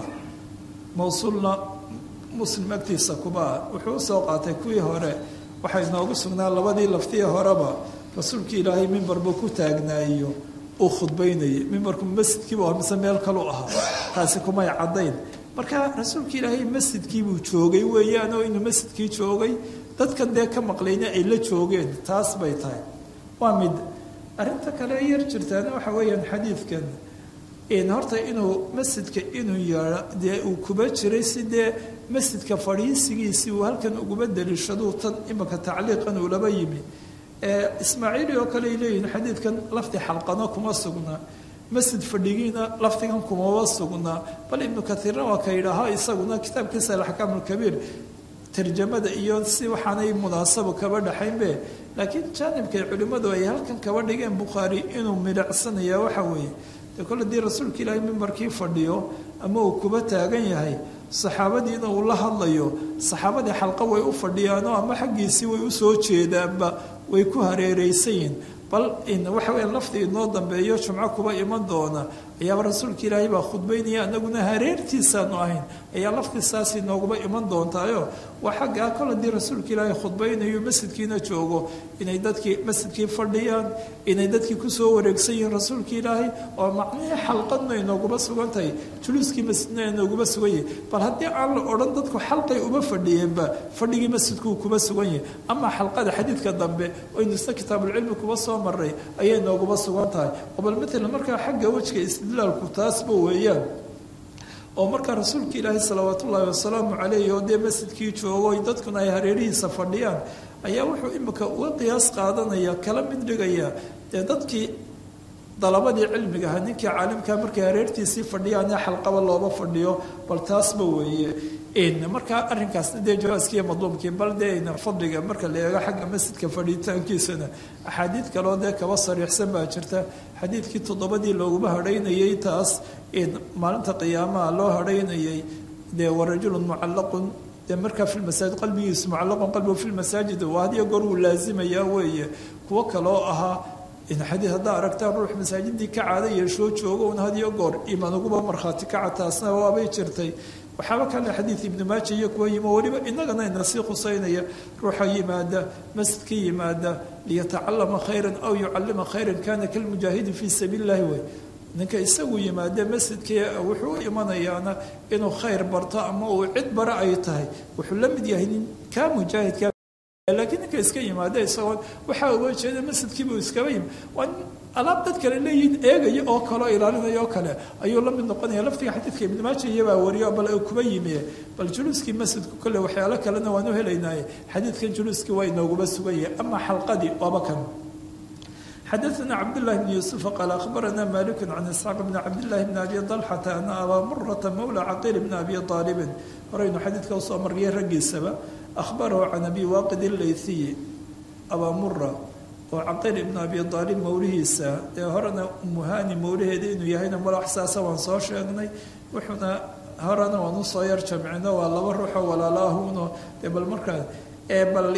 mawsuulna muslim agtiisa kuba wuxuu usoo qaatay kuwii hore waxay noogu sugnaa labadii laftii horeba rasuulkii ilaahay mimbarba ku taagnaayo uu khudbaynayay mimbarku masjidkiibu mise meel kalu ahaa taasi kumay caddayn marka rasuulka ilaahay masjidkiibuu joogay weeyaan oo inuu masjidkii joogay dadkan dee ka maqlayna ay la joogeen taas bay tahay waa mid arrinta kale yar jirtaana waxa weeyaan xadiidkan horta inuu masjidka inuu yeedho dee uu kuba jiray si dee masjidka fadhiisigiisii uu halkan uguma daliishaduu tan imika tacliiqan uu laba yimi ismaaciili oo kale ay leeyihin xadiidkan lafdi xalqano kuma sugnaa masjid fadhigiina lafdigan kumaba sugnaa bal ibnu kaiirna waa ka yidhaaha isaguna kitaabkiisa alaxkaam alkabiir tarjamada iyo si waxaanay munaasabo kaba dhaxaynbe laakiin jaanibkay culimmadu ay halkan kaba dhigeen bukhaari inuu midhacsanaya waxa weeye dee kole dii rasuulka ilaahay mimbarkii fadhiyo ama uu kuba taagan yahay saxaabadiina uu la hadlayo saxaabadii xalqa way u fadhiyaanoo ama xaggiisii way usoo jeedaanba way ku hareereysayiin bal waxa weya lafdi inoo dambeeyo jumco kuba iman doona ayaaba rasuulka ilaahay baa khudbaynaya anaguna hareertiisaanu ahayn ayaa laftiisaasi nooguma iman doontaayo waa xaggaa kol haddii rasuulka ilaahay khudbaynayo masjidkiina joogo inay dadkii masjidkii fadhiyaan inay dadkii kusoo wareegsan yihiin rasuulka ilaahay oo macnihii xalqadna ay nooguma sugan tahay juluuskii masjidna ay nooguma sugan yahay bal haddii aan la odhan dadku xalqay uma fadhiyeenba fadhigii masjidkuu kuma sugan yahay ama xalqada xadiidka dambe oynu isna kitaabulcilmi kuba soo maray ayay nooguma sugan tahay oo bal matalan markaa xagga wejka istidlaalku taasba weeyaan oo markaa rasuulka ilaahi salawaat ullaahi wasalaamu calayh oo dee masjidkii joogo dadkuna ay hareerihiisa fadhiyaan ayaa wuxuu imika uga qiyaas qaadanaya kala mid dhigaya dee dadkii dalabadii cilmiga ahaa ninkii caalimkaa markay hareertiisii fadhiyaan ee xalqaba looba fadhiyo bal taasba weeye markaa arrinkaasna dee jawaaskiiyo madluumkii bal dee fadliga marka la eego xagga masjidka fadhiitaankiisana axaadiid kaloo dee kaba sariixsan baa jirta xadiidkii toddobadii looguma hadhaynayay taas maalinta qiyaamaha loo hadhaynayay dee warajulun mucallaqun dee markaa fi lmasaajid qalbigiisu mucallaqun qalbigu fi lmasaajid waa hadiyo goor wuu laasimayaa weeye kuwo kaloo ahaa xadiid haddaa aragtaan ruux masaajidii ka caada yeeshoo joogo un hadiyo goor imaan uguba markhaati kaca taasna waabay jirtay waxaaba kale xadiid ibnu maaja iyo kuwa yimo weliba inagana ina sii khuseynaya ruuxa yimaada masjidka yimaada liyatacalama khayran aw yucalima khayran kana kalmujaahidi fii sabiili illahi wey ninka isagu yimaade masjidkii wuxuu u imanayaana inuu khayr barto ama uu cid bara ay tahay wuxuu la mid yahay nin kaa mujaahidka laakiin ninka iska yimaada isagoo waxaa uga jeeda masjidkiibuu iskaba yimi waa alaab dad kale leeyihiin eegaya oo kaleo ilaalinaya oo kale ayuu la mid noqonaya laftiga xadiidka ibnu maaja iyabaa wariyo bal kuba yimi bal juluuskii masjidku kole waxyaalo kalena waanu helaynaaye xadiidkan juluuskii waa inooguma sugan yahay ama xalqadii waaba kan xadaثna cabdالlahi bn yuسufa qaal akhbarana malik can isxaaq bn cabdillahi bn abi طalxata ana abaa murata mawla caqiil bn abi aalibin horaynu xadiidka usoo mariyay raggiisaba ahbarahu can abi waaqid اleyhiyi abaa mura oo caqiil ibn abi aalib mawlihiisa ee horena umuhani mawlaheeda inuu yahayna malaxsaasa waan soo sheegnay wuxuuna horena waan usoo yar jamcino waa laba ruuxoo walaalaahuno dee bal markaa ee bal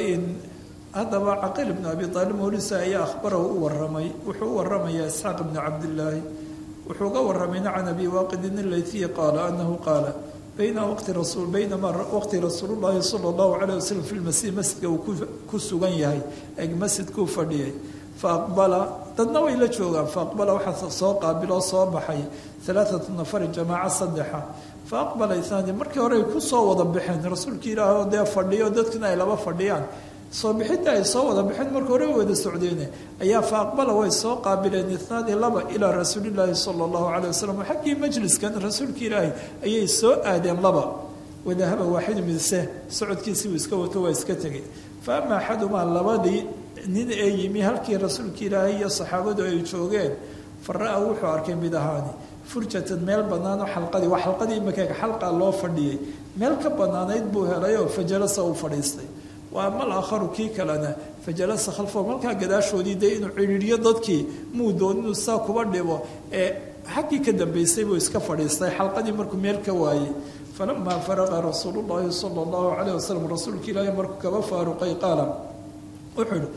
haddaba caqiil ibn abi aalib mawlihiisa ayaa ahbarahu u waramay wuxuu u waramayaa isxaaq ibn cabdillaahi wuxuu ga waramayna can abi waaqidin ilayhiyi qaala anahu qaala bayna waqti rasul baynamaa waqti rasuulullaahi sala allahu calayh wasalam fi lmasiih masjidka uu ku sugan yahay eg masjidkuu fadhiyay fa aqbala dadna way la joogaan fa aqbala waxaa soo qaabiloo soo baxay alaaatu nafarin jamaaca saddexa fa aqbala ithaani markii hore ay kusoo wada baxeen rasuulkii ilaah oo dee fadhiyo dadkina ay laba fadhiyaan soo bixinta ay soo wada baxeen marka hore wada socdeene ayaa fa aqbala way soo qaabileen itnaani laba ilaa rasuulillaahi sala allahu calayh wasalam xaggii majliskan rasuulka ilaahi ayay soo aadeen laba wadahaba waaxidu midse socodkiisii uu iska wato waa iska tegay fa ama axadumaa labadii nin ee yimi halkii rasuulka ilaahi iyo saxaabadu ay joogeen fa ra-a wuxuu arkay mid ahaani furjatan meel bannaan oo xalqadii waa xalqadii imakaga xalqa loo fadhiyey meel ka bannaanayd buu helay oo fajalasa uu fadhiistay wa ama alaakharu kii kalena fajalasa khalfahu malkaa gadaashoodii dee inuu cidhiidhiyo dadkii muu doon inuu saa kuba dhibo ee xaggii ka dambaysay buu iska fadhiistay xalqadii markuu meel ka waayey falamaa faraqa rasuulu llaahi sala allahu calayh wasalam rasuulka ilaahi markuu kaba faaruqay qaala wuxuu ihi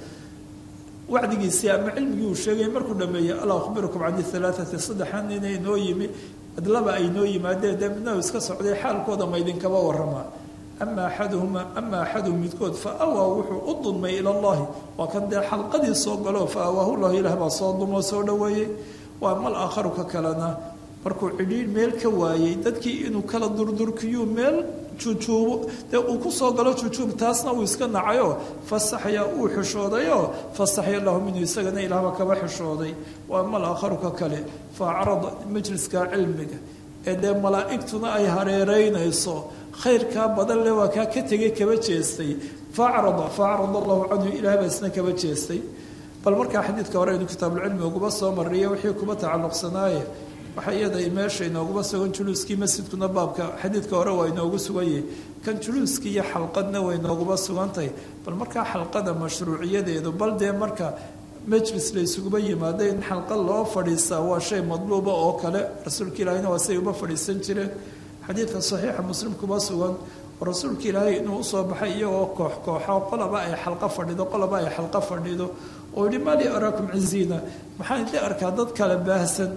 wacdigiisii ama cilmigii uu sheegay markuu dhameeyey alaa akhbirukum cani alaaati saddexan inay noo yimi adlaba ay noo yimaadeen dee midna iska socday xaalkooda ma idinkaba waramaa ama axaduhuma ama axaduhum midkood fa awaa wuxuu u dulmay ila llahi waa kan dee xalqadii soo galo fa awaahu llahu ilaah baa soo dumoo soo dhoweeyey waa mal aakharu ka kalena markuu cidhiir meel ka waayey dadkii inuu kala durdurkiyu meel jujuubo dee uu ku soo galo jujuub taasna uu iska nacayoo fasaxya uu xishoodayoo fasaxya lahu minhu isagana ilaahba kaba xishooday waa mal aakharu ka kale fa acrada majliska cilmiga ee dee malaa'igtuna ay hareereynayso khayrkaa badan le waa kaa ka tegay kaba jeestay faacrada faacrada allahu canhu ilaah baa isna kaba jeestay bal markaa xadiidka hore aynu kitaabulcilmi uguba soo mariya wixii kuba tacalluqsanaaye waxaa iyada meesha inooguba sugan juluuskii masjidkuna baabka xadiidka hore waa inoogu suganyah kan juluuskii iyo xalqadna way inooguba sugantahay bal markaa xalqada mashruuciyadeedu bal dee marka majlis la isuguba yimaado in xalqa loo fadhiistaa waa shay madluuba oo kale rasuulka ilaahina waa siay uba fadhiisan jireen xadiidka saxiixa muslim kuma sugan oo rasuulka ilaahay inuu usoo baxay iyagoo koox kooxa qolaba ay xalqo fadhido qolaba ay xalqo fadhido oo yihi mali araakum ciziina maxaan idin arkaa dad kale baahsan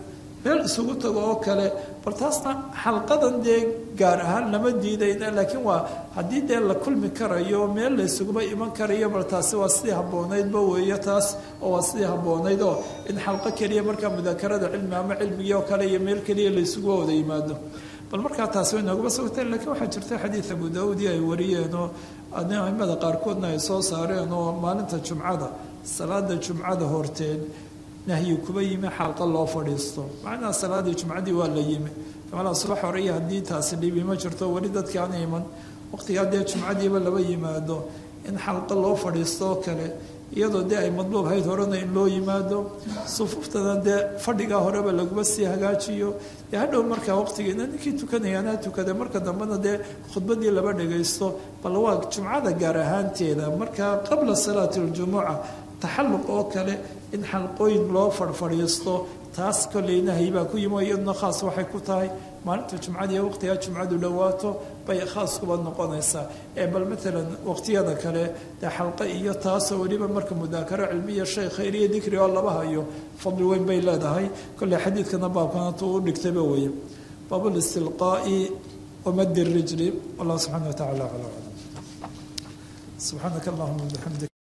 meel isugu tago oo kale bal taasna xalqadan dee gaar ahaan lama diidayna laakiin waa haddii dee la kulmi karayo meel la isuguba iman karayo bal taasi waa sidii habboonaydba weeyo taas oo waa sidii habboonayd oo in xalqo keliya markaa mudaakarada cilmi ama cilmigii oo kale iyo meel keliya la isugu wada yimaado bal markaa taasi way noogaba sugtay laakiin waxaa jirta xadiid abu daawuudi ay wariyeen oo aimada qaarkoodna ay soo saareen oo maalinta jumcada salaada jumcada horteed nahyi kuba yimi xalqa loo fadhiisto macnaha salaadii jumcadii waa la yimi malaa subax hore iyo haddii taasi dhibi ma jirto weli dadki aan iman waqtigaa dee jumcadiiba laba yimaado in xalqa loo fadhiisto oo kale iyadoo dee ay madluub hayd horena in loo yimaado sufuuftana dee fadhigaa horeba laguma sii hagaajiyo dee hadhow markaa waqtigeena ninkii tukanayaana tukada marka dambena dee khudbadii laba dhagaysto bal waa jumcada gaar ahaanteeda markaa qabla salaati aljumuca taxalluq oo kale in xalqooyin loo farfadhiisto taas kolley nahyi baa ku yimi iyaduna khaas waxay ku tahay maalinta jumcadii waqtigaa jumcadu dhowaato bay khaas kuba noqonaysaa ee bal maalan waqtiyada kale dee xalqe iyo taasoo weliba marka mudaakaro cilmiya shay khayr iyo dikri oo laba hayo fadli weyn bay leedahay kolley xadiidkana baabkana tu u dhigtayba weeye baabulistilqaa'i wamadi rijli wallah subxana wa tacala aclam subxaanaka allahuma bixamdik